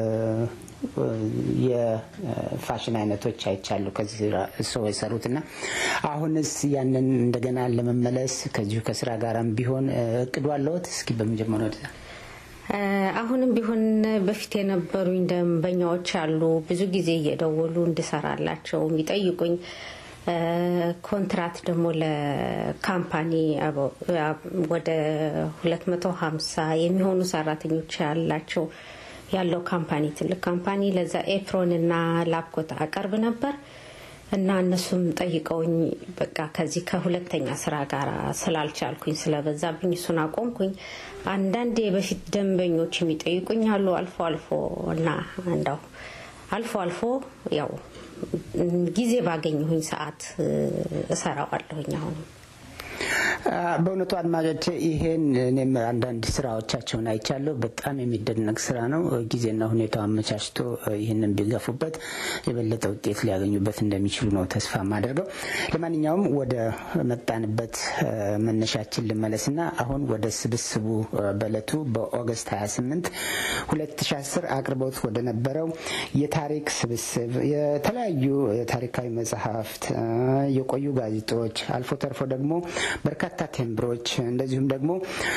የፋሽን አይነቶች አይቻሉ ከዚህ ሰው የሰሩት እና አሁንስ ያንን እንደገና ለመመለስ ከዚሁ ከስራ ጋራም ቢሆን እቅዱ አለዎት? እስኪ በመጀመሪያ ወደዛ አሁንም ቢሆን በፊት የነበሩኝ ደንበኛዎች አሉ። ብዙ ጊዜ እየደወሉ እንድሰራላቸው የሚጠይቁኝ ኮንትራት ደግሞ ለካምፓኒ ወደ 250 የሚሆኑ ሰራተኞች ያላቸው ያለው ካምፓኒ ትልቅ ካምፓኒ ለዛ ኤፕሮን እና ላፕኮት አቀርብ ነበር እና እነሱም ጠይቀውኝ በቃ ከዚህ ከሁለተኛ ስራ ጋር ስላልቻልኩኝ ስለበዛብኝ እሱን አቆምኩኝ። አንዳንድ የበፊት ደንበኞች የሚጠይቁኝ አሉ አልፎ አልፎ እና እንደው አልፎ አልፎ ያው ጊዜ ባገኘሁኝ ሰዓት እሰራዋለሁኝ አሁንም በእውነቱ አድማጮች ይሄን እኔም አንዳንድ ስራዎቻቸውን አይቻለሁ። በጣም የሚደነቅ ስራ ነው። ጊዜና ሁኔታው አመቻችቶ ይህንን ቢገፉበት የበለጠ ውጤት ሊያገኙበት እንደሚችሉ ነው ተስፋ የማደርገው። ለማንኛውም ወደ መጣንበት መነሻችን ልመለስና አሁን ወደ ስብስቡ በእለቱ በኦገስት 28 2010 አቅርቦት ወደ ነበረው የታሪክ ስብስብ የተለያዩ ታሪካዊ መጽሐፍት፣ የቆዩ ጋዜጦች አልፎ ተርፎ ደግሞ በርካታ ቴምብሮች እንደዚሁም ደግሞ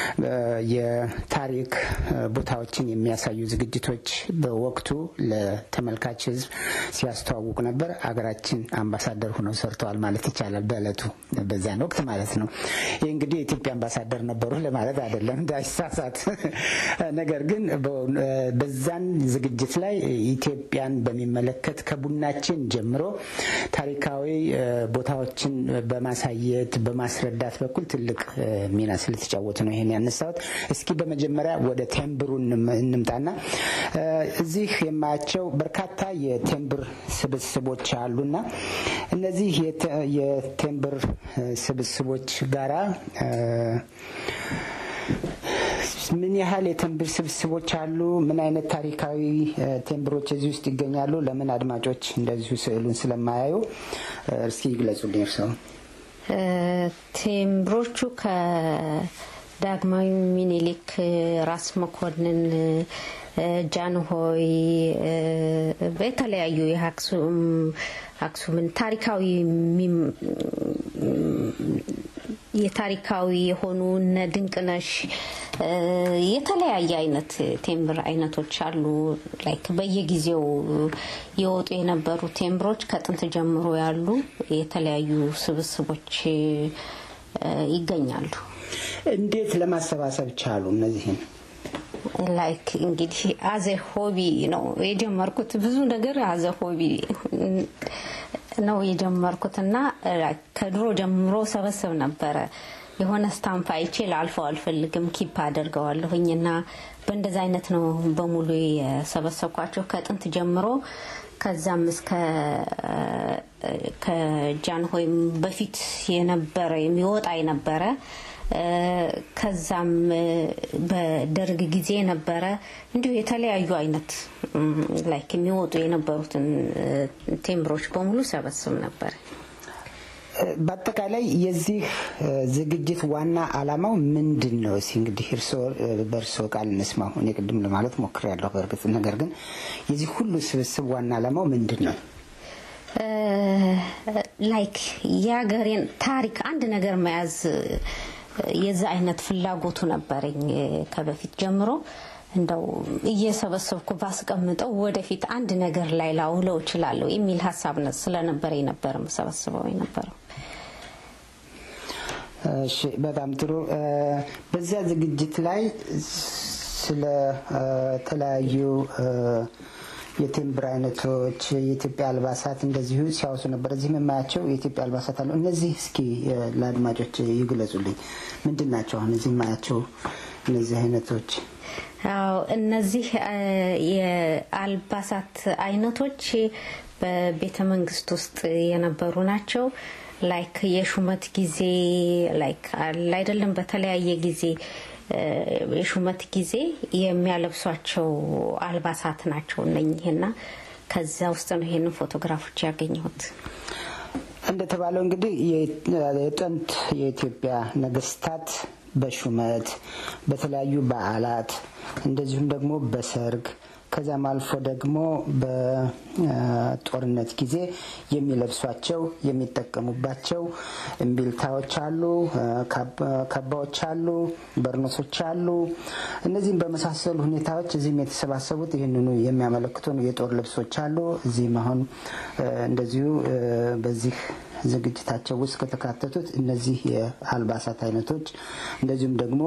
የታሪክ ቦታዎችን የሚያሳዩ ዝግጅቶች በወቅቱ ለተመልካች ሕዝብ ሲያስተዋውቁ ነበር። አገራችን አምባሳደር ሆነው ሰርተዋል ማለት ይቻላል። በእለቱ በዚያን ወቅት ማለት ነው። ይህ እንግዲህ የኢትዮጵያ አምባሳደር ነበሩ ለማለት አይደለም እንዳይሳሳት። ነገር ግን በዛን ዝግጅት ላይ ኢትዮጵያን በሚመለከት ከቡናችን ጀምሮ ታሪካዊ ቦታዎችን በማሳየት በማስረዳት በኩል ትልቅ ሚና ስለተጫወቱ ነው ይሄን ያነሳሁት። እስኪ በመጀመሪያ ወደ ቴምብሩ እንምጣና እዚህ የማያቸው በርካታ የቴምብር ስብስቦች አሉና እነዚህ የቴምብር ስብስቦች ጋራ ምን ያህል የቴምብር ስብስቦች አሉ? ምን አይነት ታሪካዊ ቴምብሮች እዚህ ውስጥ ይገኛሉ? ለምን አድማጮች እንደዚሁ ስዕሉን ስለማያዩ እስኪ ይግለጹልኝ እርስዎ። ቴምብሮቹ ከዳግማዊ ሚኒሊክ፣ ራስ መኮንን፣ ጃንሆይ በተለያዩ የአክሱም አክሱምን ታሪካዊ የታሪካዊ የሆኑ እነ ድንቅነሽ የተለያየ አይነት ቴምብር አይነቶች አሉ። ላይክ በየጊዜው የወጡ የነበሩ ቴምብሮች ከጥንት ጀምሮ ያሉ የተለያዩ ስብስቦች ይገኛሉ። እንዴት ለማሰባሰብ ቻሉ? እነዚህን ላይክ እንግዲህ አዘ ሆቢ ነው የጀመርኩት። ብዙ ነገር አዘ ሆቢ ነው የጀመርኩት እና ከድሮ ጀምሮ ሰበስብ ነበረ። የሆነ ስታምፕ አይቼ ላልፈው አልፈልግም፣ ኪፕ አደርገዋለሁኝ እና በእንደዚ አይነት ነው በሙሉ የሰበሰብኳቸው ከጥንት ጀምሮ ከዛም እስከ ከጃንሆይም በፊት የነበረ የሚወጣ የነበረ ከዛም በደርግ ጊዜ ነበረ እንዲሁ የተለያዩ አይነት ላይክ የሚወጡ የነበሩትን ቴምብሮች በሙሉ ሰበስብ ነበር። በአጠቃላይ የዚህ ዝግጅት ዋና ዓላማው ምንድን ነው? እስኪ እንግዲህ እርስዎ በእርስዎ ቃል እንስማው። እኔ ቅድም ለማለት ሞክሬያለሁ በእርግጥ ነገር ግን የዚህ ሁሉ ስብስብ ዋና ዓላማው ምንድን ነው? ላይክ የሀገሬን ታሪክ አንድ ነገር መያዝ የዛ አይነት ፍላጎቱ ነበረኝ ከበፊት ጀምሮ። እንደው እየሰበሰብኩ ባስቀምጠው ወደፊት አንድ ነገር ላይ ላውለው እችላለሁ የሚል ሀሳብ ስለነበረ ነበር ሰበስበው የነበረው። እሺ፣ በጣም ጥሩ። በዚያ ዝግጅት ላይ ስለ ተለያዩ የቴምብር አይነቶች፣ የኢትዮጵያ አልባሳት እንደዚሁ ሲያወሱ ነበር። እዚህ የማያቸው የኢትዮጵያ አልባሳት አሉ። እነዚህ እስኪ ለአድማጮች ይግለጹልኝ። ምንድን ናቸው አሁን እዚህ የማያቸው እነዚህ አይነቶች? አዎ እነዚህ የአልባሳት አይነቶች በቤተ መንግስት ውስጥ የነበሩ ናቸው። ላይክ የሹመት ጊዜ ላይክ አይደለም፣ በተለያየ ጊዜ የሹመት ጊዜ የሚያለብሷቸው አልባሳት ናቸው እነኚህና ከዛ ውስጥ ነው ይሄንን ፎቶግራፎች ያገኘሁት። እንደተባለው እንግዲህ የጥንት የኢትዮጵያ ነገስታት በሹመት በተለያዩ በዓላት እንደዚሁም ደግሞ በሰርግ ከዚያም አልፎ ደግሞ በጦርነት ጊዜ የሚለብሷቸው የሚጠቀሙባቸው እምቢልታዎች አሉ፣ ካባዎች አሉ፣ በርኖሶች አሉ። እነዚህም በመሳሰሉ ሁኔታዎች እዚህም የተሰባሰቡት ይህንኑ የሚያመለክቱ የጦር ልብሶች አሉ። እዚህም አሁን እንደዚሁ በዚህ ዝግጅታቸው ውስጥ ከተካተቱት እነዚህ የአልባሳት አይነቶች እንደዚሁም ደግሞ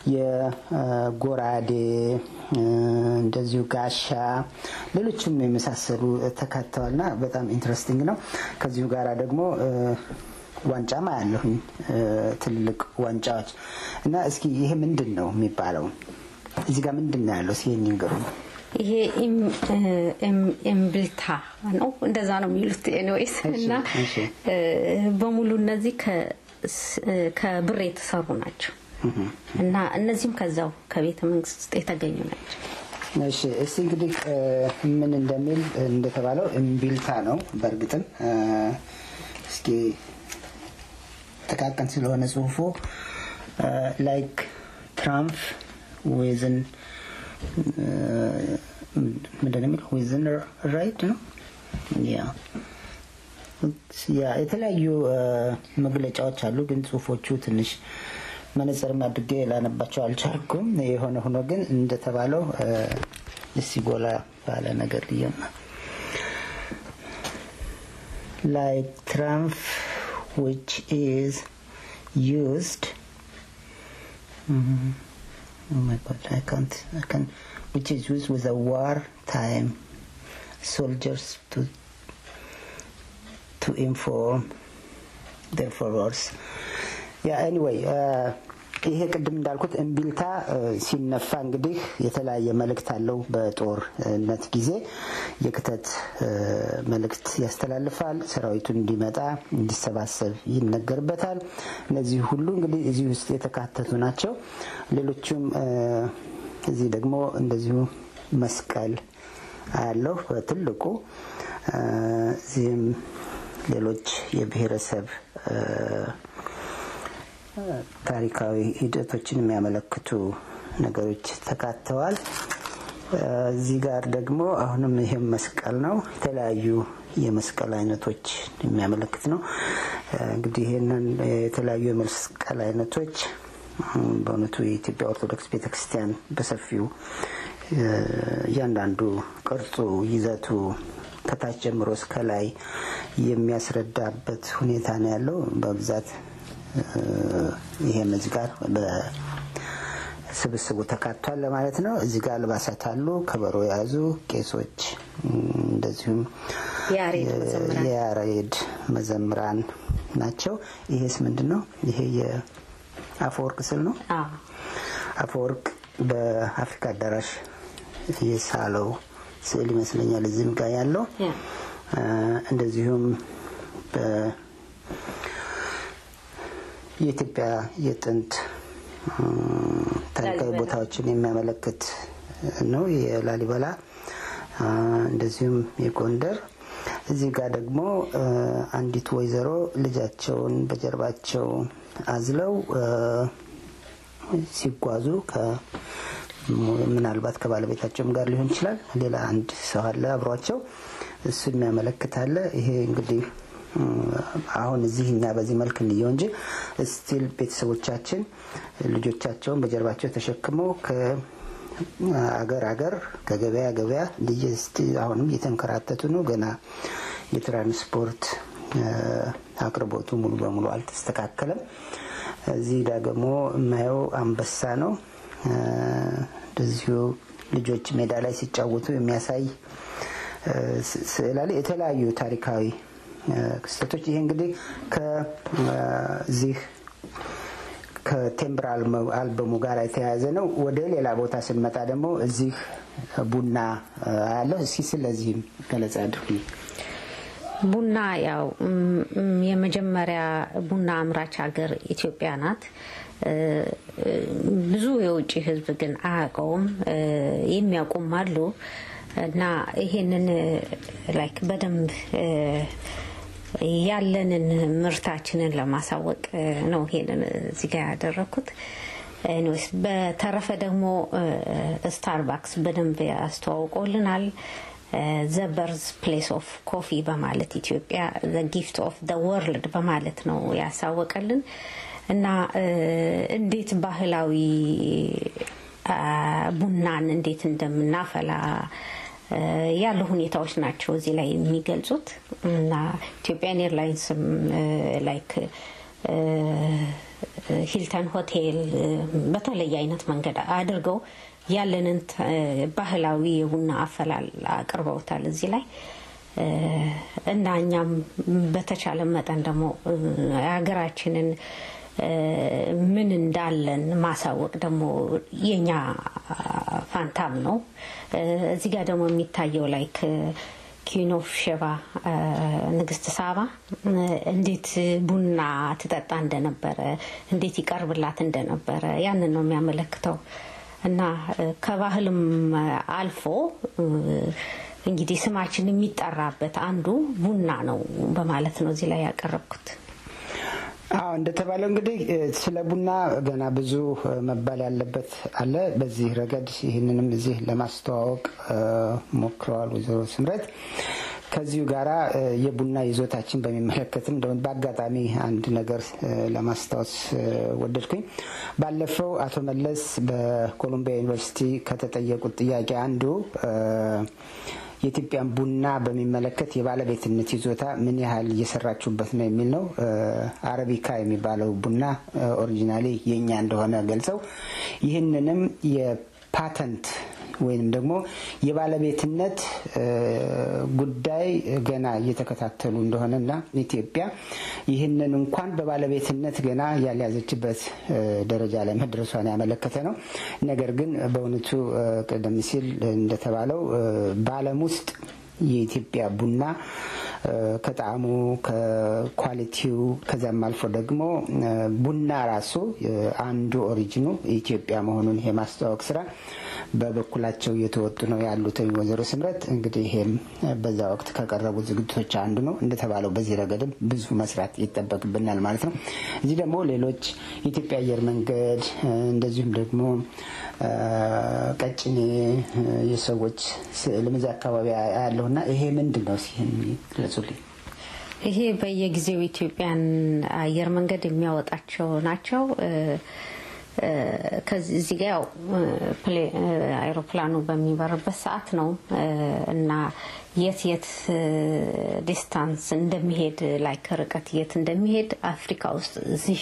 የጎራዴ እንደዚሁ ጋሻ፣ ሌሎችም የመሳሰሉ ተካተዋልና በጣም ኢንትረስቲንግ ነው። ከዚሁ ጋር ደግሞ ዋንጫማ ያለሁኝ ትልልቅ ዋንጫዎች እና እስኪ ይሄ ምንድን ነው የሚባለው? እዚህ ጋር ምንድን ነው ያለው? እስኪ ንገሩ። ይሄ እምብልታ ነው፣ እንደዛ ነው የሚሉት። ኤኒዌይስ እና በሙሉ እነዚህ ከብር የተሰሩ ናቸው እና እነዚህም ከዛው ከቤተ መንግስት ውስጥ የተገኙ ናቸው። እሺ እስቲ እንግዲህ ምን እንደሚል እንደተባለው እምቢልታ ነው። በእርግጥም እስኪ ጥቃቅን ስለሆነ ጽሁፉ ላይክ ትራምፕ ዌዝን ምንድን ነው የሚለው ዊዝን ራይድ ነው ያ ያ የተለያዩ መግለጫዎች አሉ፣ ግን ጽሁፎቹ ትንሽ መነጽርም አድርጌ ላነባቸው አልቻልኩም። የሆነ ሆኖ ግን እንደተባለው እስቲ ጎላ ባለ ነገር ልየማ ላይክ ትራምፕ which is used mm, oh my god I can't I can which is used with a wartime soldiers to to inform their followers yeah anyway uh, ይሄ ቅድም እንዳልኩት እምቢልታ ሲነፋ እንግዲህ የተለያየ መልእክት አለው። በጦርነት ጊዜ የክተት መልእክት ያስተላልፋል። ሰራዊቱ እንዲመጣ እንዲሰባሰብ ይነገርበታል። እነዚህ ሁሉ እንግዲህ እዚህ ውስጥ የተካተቱ ናቸው። ሌሎቹም እዚህ ደግሞ እንደዚሁ መስቀል አያለሁ በትልቁ እዚህም ሌሎች የብሔረሰብ ታሪካዊ ሂደቶችን የሚያመለክቱ ነገሮች ተካተዋል። እዚህ ጋር ደግሞ አሁንም ይህም መስቀል ነው። የተለያዩ የመስቀል አይነቶች የሚያመለክት ነው። እንግዲህ ይህንን የተለያዩ የመስቀል አይነቶች በእውነቱ የኢትዮጵያ ኦርቶዶክስ ቤተክርስቲያን በሰፊው እያንዳንዱ ቅርጹ፣ ይዘቱ ከታች ጀምሮ እስከ ላይ የሚያስረዳበት ሁኔታ ነው ያለው በብዛት ይሄም እዚህ ጋር በስብስቡ ተካቷል ለማለት ነው። እዚህ ጋር አልባሳት አሉ፣ ከበሮ የያዙ ቄሶች፣ እንደዚሁም የያሬድ መዘምራን ናቸው። ይሄስ ምንድን ነው? ይሄ የአፈወርቅ ስዕል ነው። አፈወርቅ በአፍሪካ አዳራሽ የሳለው ስዕል ይመስለኛል። እዚህም ጋር ያለው እንደዚሁም የኢትዮጵያ የጥንት ታሪካዊ ቦታዎችን የሚያመለክት ነው። የላሊበላ እንደዚሁም የጎንደር። እዚህ ጋር ደግሞ አንዲት ወይዘሮ ልጃቸውን በጀርባቸው አዝለው ሲጓዙ ምናልባት ከባለቤታቸውም ጋር ሊሆን ይችላል። ሌላ አንድ ሰው አለ አብሯቸው። እሱ የሚያመለክታለ ይሄ እንግዲህ አሁን እዚህ እኛ በዚህ መልክ እንየው እንጂ ስቲል ቤተሰቦቻችን ልጆቻቸውን በጀርባቸው ተሸክመው ከአገር አገር ከገበያ ገበያ አሁንም እየተንከራተቱ ነው። ገና የትራንስፖርት አቅርቦቱ ሙሉ በሙሉ አልተስተካከለም። እዚህ ደግሞ የማየው አንበሳ ነው። እንደዚሁ ልጆች ሜዳ ላይ ሲጫወቱ የሚያሳይ ስዕል አለ። የተለያዩ ታሪካዊ ክስተቶች ይሄ እንግዲህ ከዚህ ከቴምብር አልበሙ ጋር የተያያዘ ነው። ወደ ሌላ ቦታ ስንመጣ ደግሞ እዚህ ቡና ያለው እስኪ ስለዚህም ገለጻ አድርጉ። ቡና ያው የመጀመሪያ ቡና አምራች ሀገር ኢትዮጵያ ናት። ብዙ የውጭ ሕዝብ ግን አያውቀውም። የሚያውቁም አሉ እና ይሄንን ላይክ በደንብ ያለንን ምርታችንን ለማሳወቅ ነው ይሄንን እዚህ ጋር ያደረግኩት። ኤኒዌይስ በተረፈ ደግሞ ስታርባክስ በደንብ ያስተዋውቆልናል። ዘ በርዝ ፕሌስ ኦፍ ኮፊ በማለት ኢትዮጵያ ዘ ጊፍት ኦፍ ደ ወርልድ በማለት ነው ያሳወቀልን እና እንዴት ባህላዊ ቡናን እንዴት እንደምናፈላ ያሉ ሁኔታዎች ናቸው እዚህ ላይ የሚገልጹት እና ኢትዮጵያን ኤርላይንስም ላይክ ሂልተን ሆቴል በተለየ አይነት መንገድ አድርገው ያለንን ባህላዊ የቡና አፈላል አቅርበውታል እዚህ ላይ እና እኛም በተቻለ መጠን ደግሞ ሀገራችንን ምን እንዳለን ማሳወቅ ደግሞ የኛ ፋንታም ነው። እዚህ ጋር ደግሞ የሚታየው ላይክ ኪን ኦፍ ሼባ ንግስት ሳባ እንዴት ቡና ትጠጣ እንደነበረ እንዴት ይቀርብላት እንደነበረ ያንን ነው የሚያመለክተው እና ከባህልም አልፎ እንግዲህ ስማችን የሚጠራበት አንዱ ቡና ነው በማለት ነው እዚህ ላይ ያቀረብኩት። አዎ እንደተባለው እንግዲህ ስለ ቡና ገና ብዙ መባል ያለበት አለ። በዚህ ረገድ ይህንንም እዚህ ለማስተዋወቅ ሞክረዋል ወይዘሮ ስምረት። ከዚሁ ጋራ የቡና ይዞታችን በሚመለከትም እንደውም በአጋጣሚ አንድ ነገር ለማስታወስ ወደድኩኝ። ባለፈው አቶ መለስ በኮሎምቢያ ዩኒቨርሲቲ ከተጠየቁት ጥያቄ አንዱ የኢትዮጵያን ቡና በሚመለከት የባለቤትነት ይዞታ ምን ያህል እየሰራችሁበት ነው የሚል ነው። አረቢካ የሚባለው ቡና ኦሪጂናሊ የእኛ እንደሆነ ገልጸው ይህንንም የፓተንት ወይንም ደግሞ የባለቤትነት ጉዳይ ገና እየተከታተሉ እንደሆነና ኢትዮጵያ ይህንን እንኳን በባለቤትነት ገና ያልያዘችበት ደረጃ ላይ መድረሷን ያመለከተ ነው። ነገር ግን በእውነቱ ቀደም ሲል እንደተባለው በዓለም ውስጥ የኢትዮጵያ ቡና ከጣዕሙ ከኳሊቲው ከዚያም አልፎ ደግሞ ቡና ራሱ አንዱ ኦሪጂኑ ኢትዮጵያ መሆኑን የማስተዋወቅ ስራ በበኩላቸው እየተወጡ ነው ያሉት ወይዘሮ ስምረት እንግዲህ ይሄም በዛ ወቅት ከቀረቡ ዝግጅቶች አንዱ ነው። እንደተባለው በዚህ ረገድም ብዙ መስራት ይጠበቅብናል ማለት ነው። እዚህ ደግሞ ሌሎች የኢትዮጵያ አየር መንገድ እንደዚሁም ደግሞ ቀጭኔ የሰዎች ስዕልም እዚያ አካባቢ ያለውና ይሄ ምንድን ነው ሲህን ግለጹልኝ። ይሄ በየጊዜው ኢትዮጵያን አየር መንገድ የሚያወጣቸው ናቸው። ከዚህ ጋ ያው አይሮፕላኑ በሚበርበት ሰዓት ነው እና የት የት ዲስታንስ እንደሚሄድ ላይክ ርቀት የት እንደሚሄድ አፍሪካ ውስጥ እዚህ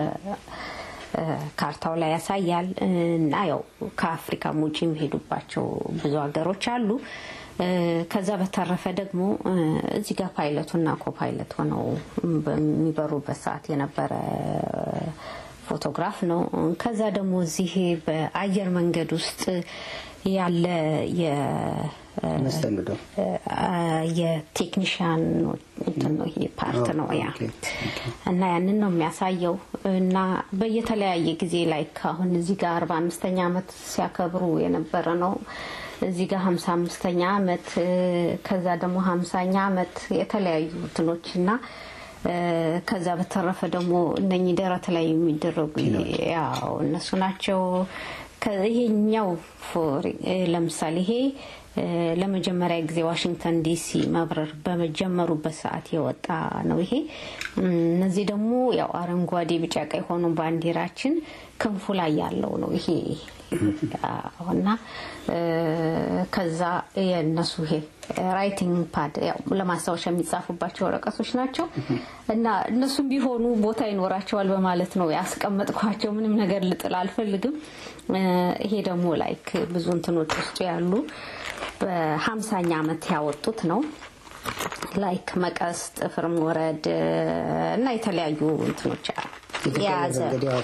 ካርታው ላይ ያሳያል እና ያው ከአፍሪካም ውጭ የሚሄዱባቸው ብዙ ሀገሮች አሉ። ከዛ በተረፈ ደግሞ እዚህ ጋር ፓይለቱና ኮፓይለት ሆነው በሚበሩበት ሰዓት የነበረ ፎቶግራፍ ነው። ከዛ ደግሞ እዚህ በአየር መንገድ ውስጥ ያለ መስተንግዶ የቴክኒሽያን ፓርት ነው ያ እና ያንን ነው የሚያሳየው እና በየተለያየ ጊዜ ላይ አሁን እዚህ ጋር አርባ አምስተኛ ዓመት ሲያከብሩ የነበረ ነው። እዚህ ጋር ሀምሳ አምስተኛ ዓመት ከዛ ደግሞ ሀምሳኛ ዓመት የተለያዩ እንትኖች እና ከዛ በተረፈ ደግሞ እነኚህ ደረት ላይ የሚደረጉ ያው እነሱ ናቸው። ይሄኛው ለምሳሌ ይሄ ለመጀመሪያ ጊዜ ዋሽንግተን ዲሲ መብረር በመጀመሩበት ሰዓት የወጣ ነው ይሄ። እነዚህ ደግሞ ያው አረንጓዴ፣ ቢጫ፣ ቀይ ሆኖ ባንዲራችን ክንፉ ላይ ያለው ነው ይሄ እና ከዛ የእነሱ ይሄ ራይቲንግ ፓድ ያው ለማስታወሻ የሚጻፉባቸው ወረቀቶች ናቸው እና እነሱም ቢሆኑ ቦታ ይኖራቸዋል በማለት ነው ያስቀመጥኳቸው። ምንም ነገር ልጥል አልፈልግም። ይሄ ደግሞ ላይክ ብዙ እንትኖች ውስጡ ያሉ በሀምሳኛ ዓመት ያወጡት ነው ላይክ መቀስ፣ ጥፍር መውረድ እና የተለያዩ እንትኖች የያዘ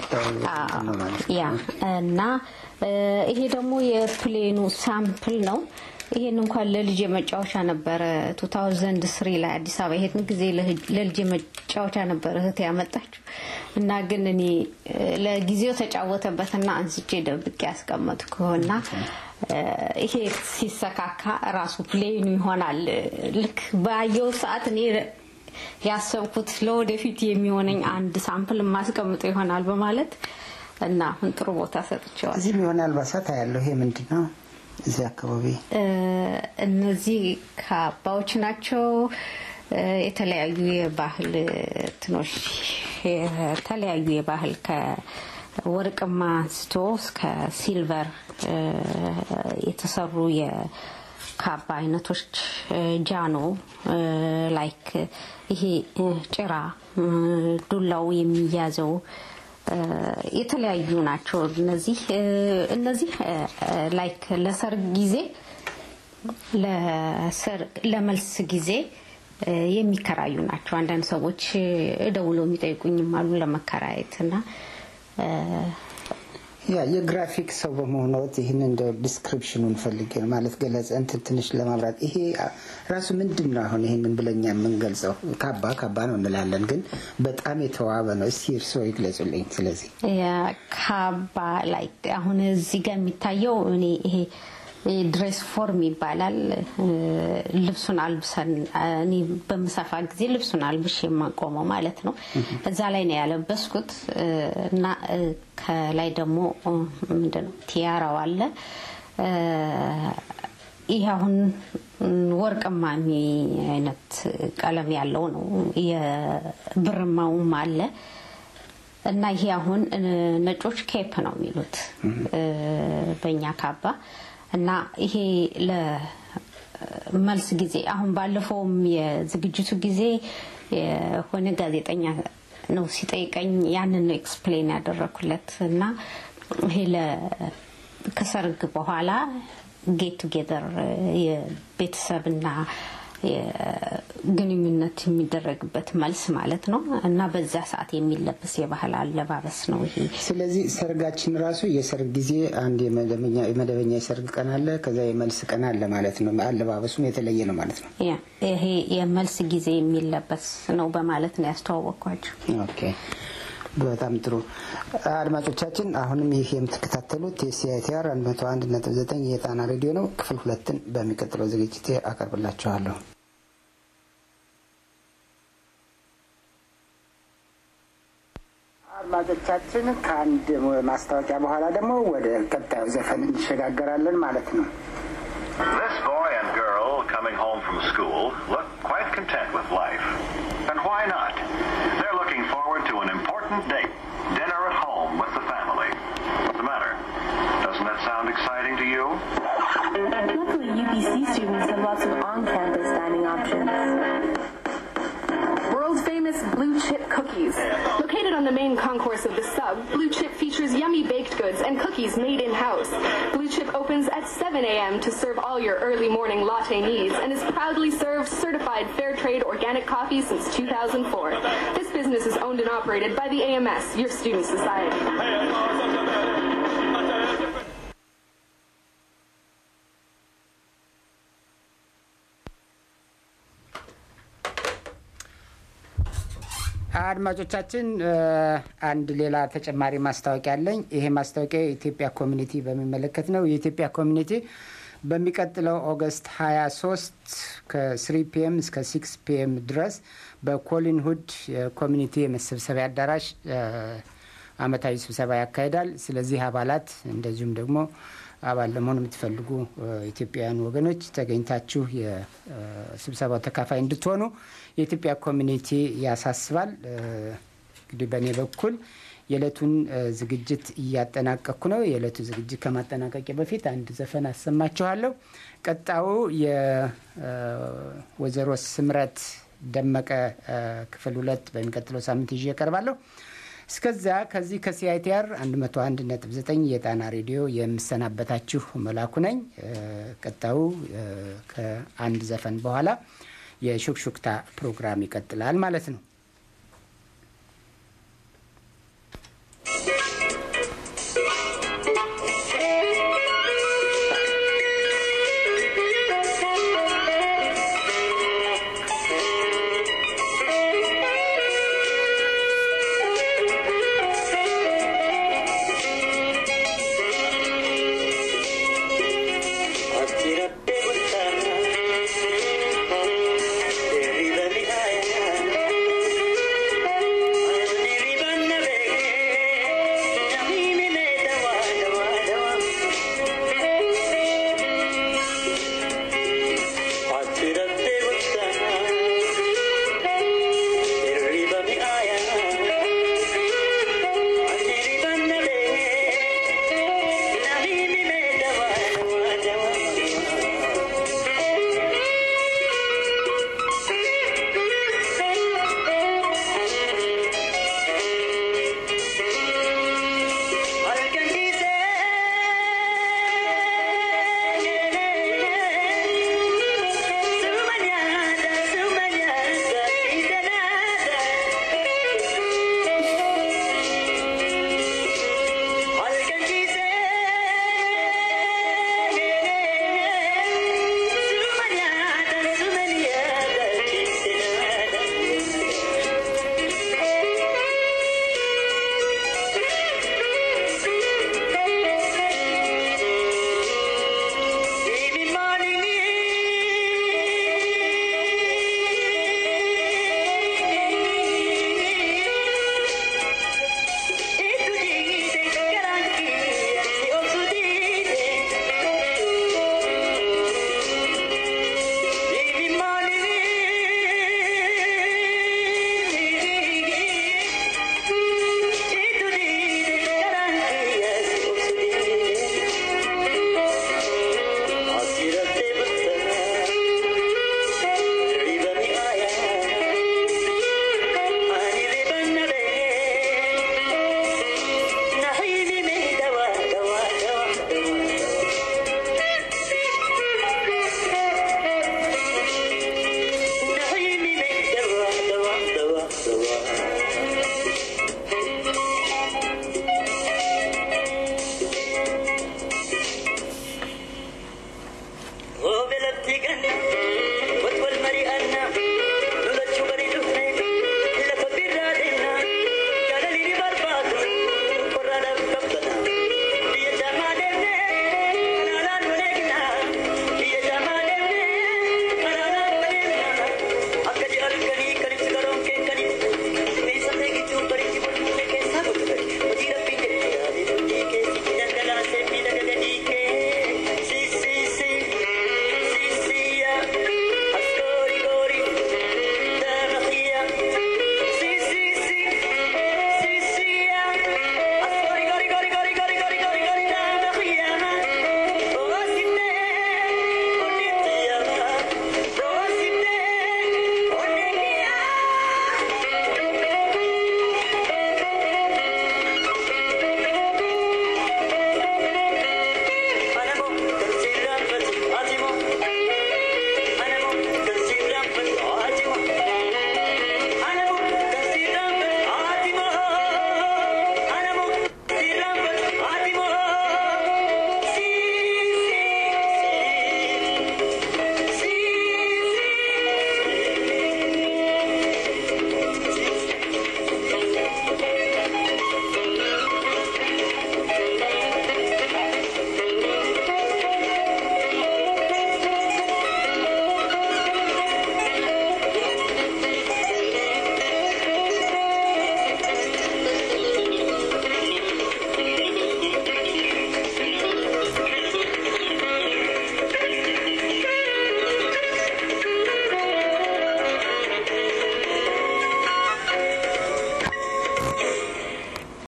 ያ እና ይሄ ደግሞ የፕሌኑ ሳምፕል ነው። ይሄን እንኳን ለልጅ መጫወቻ ነበረ 2003 ላይ አዲስ አበባ ይሄን ጊዜ ለልጅ መጫወቻ ነበረ እህት ያመጣችው እና ግን እኔ ለጊዜው ተጫወተበትና አንስቼ ደብቄ ያስቀመጥኩና ይሄ ሲሰካካ ራሱ ፕሌኑ ይሆናል። ልክ ባየው ሰዓት እኔ ያሰብኩት ለወደፊት የሚሆነኝ አንድ ሳምፕል የማስቀምጠው ይሆናል በማለት እና አሁን ጥሩ ቦታ ሰጥቼዋል። እዚህም የሆነ አልባሳት ያለው ይሄ ምንድን ነው? እዚህ አካባቢ እነዚህ ካባዎች ናቸው። የተለያዩ የባህል ትኖች የተለያዩ የባህል ከወርቅማ አንስቶ እስከ ሲልቨር የተሰሩ የካባ አይነቶች ጃኖ ላይክ ይሄ ጭራ ዱላው የሚያዘው የተለያዩ ናቸው። እነዚህ እነዚህ ላይክ ለሰርግ ጊዜ ለመልስ ጊዜ የሚከራዩ ናቸው። አንዳንድ ሰዎች ደውለው የሚጠይቁኝም አሉ ለመከራየት እና ያ የግራፊክ ሰው በመሆኑት ይህን እንደ ዲስክሪፕሽኑን ፈልጌ ነው ማለት ገለጸ እንትን ትንሽ ለማብራት ይሄ ራሱ ምንድን ነው? አሁን ይህንን ብለኛ የምንገልጸው ካባ ካባ ነው እንላለን፣ ግን በጣም የተዋበ ነው። እስቲ እርስዎ ይግለጹልኝ። ስለዚህ ካባ ላይ አሁን እዚህ ጋር የሚታየው እኔ ይሄ ድሬስ ፎርም ይባላል። ልብሱን አልብሰን እኔ በምሰፋ ጊዜ ልብሱን አልብሽ የማቆመው ማለት ነው። እዛ ላይ ነው ያለበስኩት እና ከላይ ደግሞ ምንድነው ቲያራው አለ። ይህ አሁን ወርቅማ አይነት ቀለም ያለው ነው። የብርማውም አለ እና ይሄ አሁን ነጮች ኬፕ ነው የሚሉት በእኛ ካባ እና ይሄ ለመልስ ጊዜ አሁን ባለፈውም የዝግጅቱ ጊዜ የሆነ ጋዜጠኛ ነው ሲጠይቀኝ ያንን ነው ኤክስፕሌን ያደረኩለት እና ይሄ ከሰርግ በኋላ ጌት ቱጌዘር የቤተሰብና ግንኙነት የሚደረግበት መልስ ማለት ነው እና በዛ ሰዓት የሚለበስ የባህል አለባበስ ነው ይሄ። ስለዚህ ሰርጋችን ራሱ የሰርግ ጊዜ አንድ የመደበኛ የሰርግ ቀን አለ፣ ከዛ የመልስ ቀን አለ ማለት ነው። አለባበሱም የተለየ ነው ማለት ነው። ይሄ የመልስ ጊዜ የሚለበስ ነው በማለት ነው ያስተዋወቅኳቸው። ኦኬ በጣም ጥሩ አድማጮቻችን፣ አሁንም ይህ የምትከታተሉት የሲአይቲአር 101.9 የጣና ሬዲዮ ነው። ክፍል ሁለትን በሚቀጥለው ዝግጅት አቀርብላችኋለሁ። አድማጮቻችን፣ ከአንድ ማስታወቂያ በኋላ ደግሞ ወደ ቀጣዩ ዘፈን እንሸጋገራለን ማለት ነው። This boy and girl coming home from school look quite content with life. And why not? They're looking forward to an important date, dinner at home with the family. What's the matter? Doesn't that sound exciting to you? Luckily, UPC students have lots of on-campus dining options. World famous Blue Chip cookies. Located on the main concourse of the sub, Blue Chip features yummy baked goods and cookies made in-house. Blue Chip opens at 7 a.m. to serve all your early morning latte needs and is proudly served certified fair trade organic coffee since 2004. This business is owned and operated by the AMS, your student society. አድማጮቻችን አንድ ሌላ ተጨማሪ ማስታወቂያ አለኝ። ይሄ ማስታወቂያ የኢትዮጵያ ኮሚኒቲ በሚመለከት ነው። የኢትዮጵያ ኮሚኒቲ በሚቀጥለው ኦገስት 23 ከ3 ፒኤም እስከ 6 ፒኤም ድረስ በኮሊን ሁድ የኮሚኒቲ የመሰብሰቢያ አዳራሽ አመታዊ ስብሰባ ያካሂዳል። ስለዚህ አባላት እንደዚሁም ደግሞ አባል ለመሆን የምትፈልጉ ኢትዮጵያውያን ወገኖች ተገኝታችሁ የስብሰባው ተካፋይ እንድትሆኑ የኢትዮጵያ ኮሚኒቲ ያሳስባል። እንግዲህ በእኔ በኩል የዕለቱን ዝግጅት እያጠናቀቅኩ ነው። የዕለቱ ዝግጅት ከማጠናቀቂያ በፊት አንድ ዘፈን አሰማችኋለሁ። ቀጣዩ የወይዘሮ ስምረት ደመቀ ክፍል ሁለት በሚቀጥለው ሳምንት ይዤ እቀርባለሁ። እስከዚያ ከዚህ ከሲአይቲአር 101.9 የጣና ሬዲዮ የምሰናበታችሁ መላኩ ነኝ። ቀጣዩ ከአንድ ዘፈን በኋላ የሹክሹክታ ፕሮግራም ይቀጥላል ማለት ነው።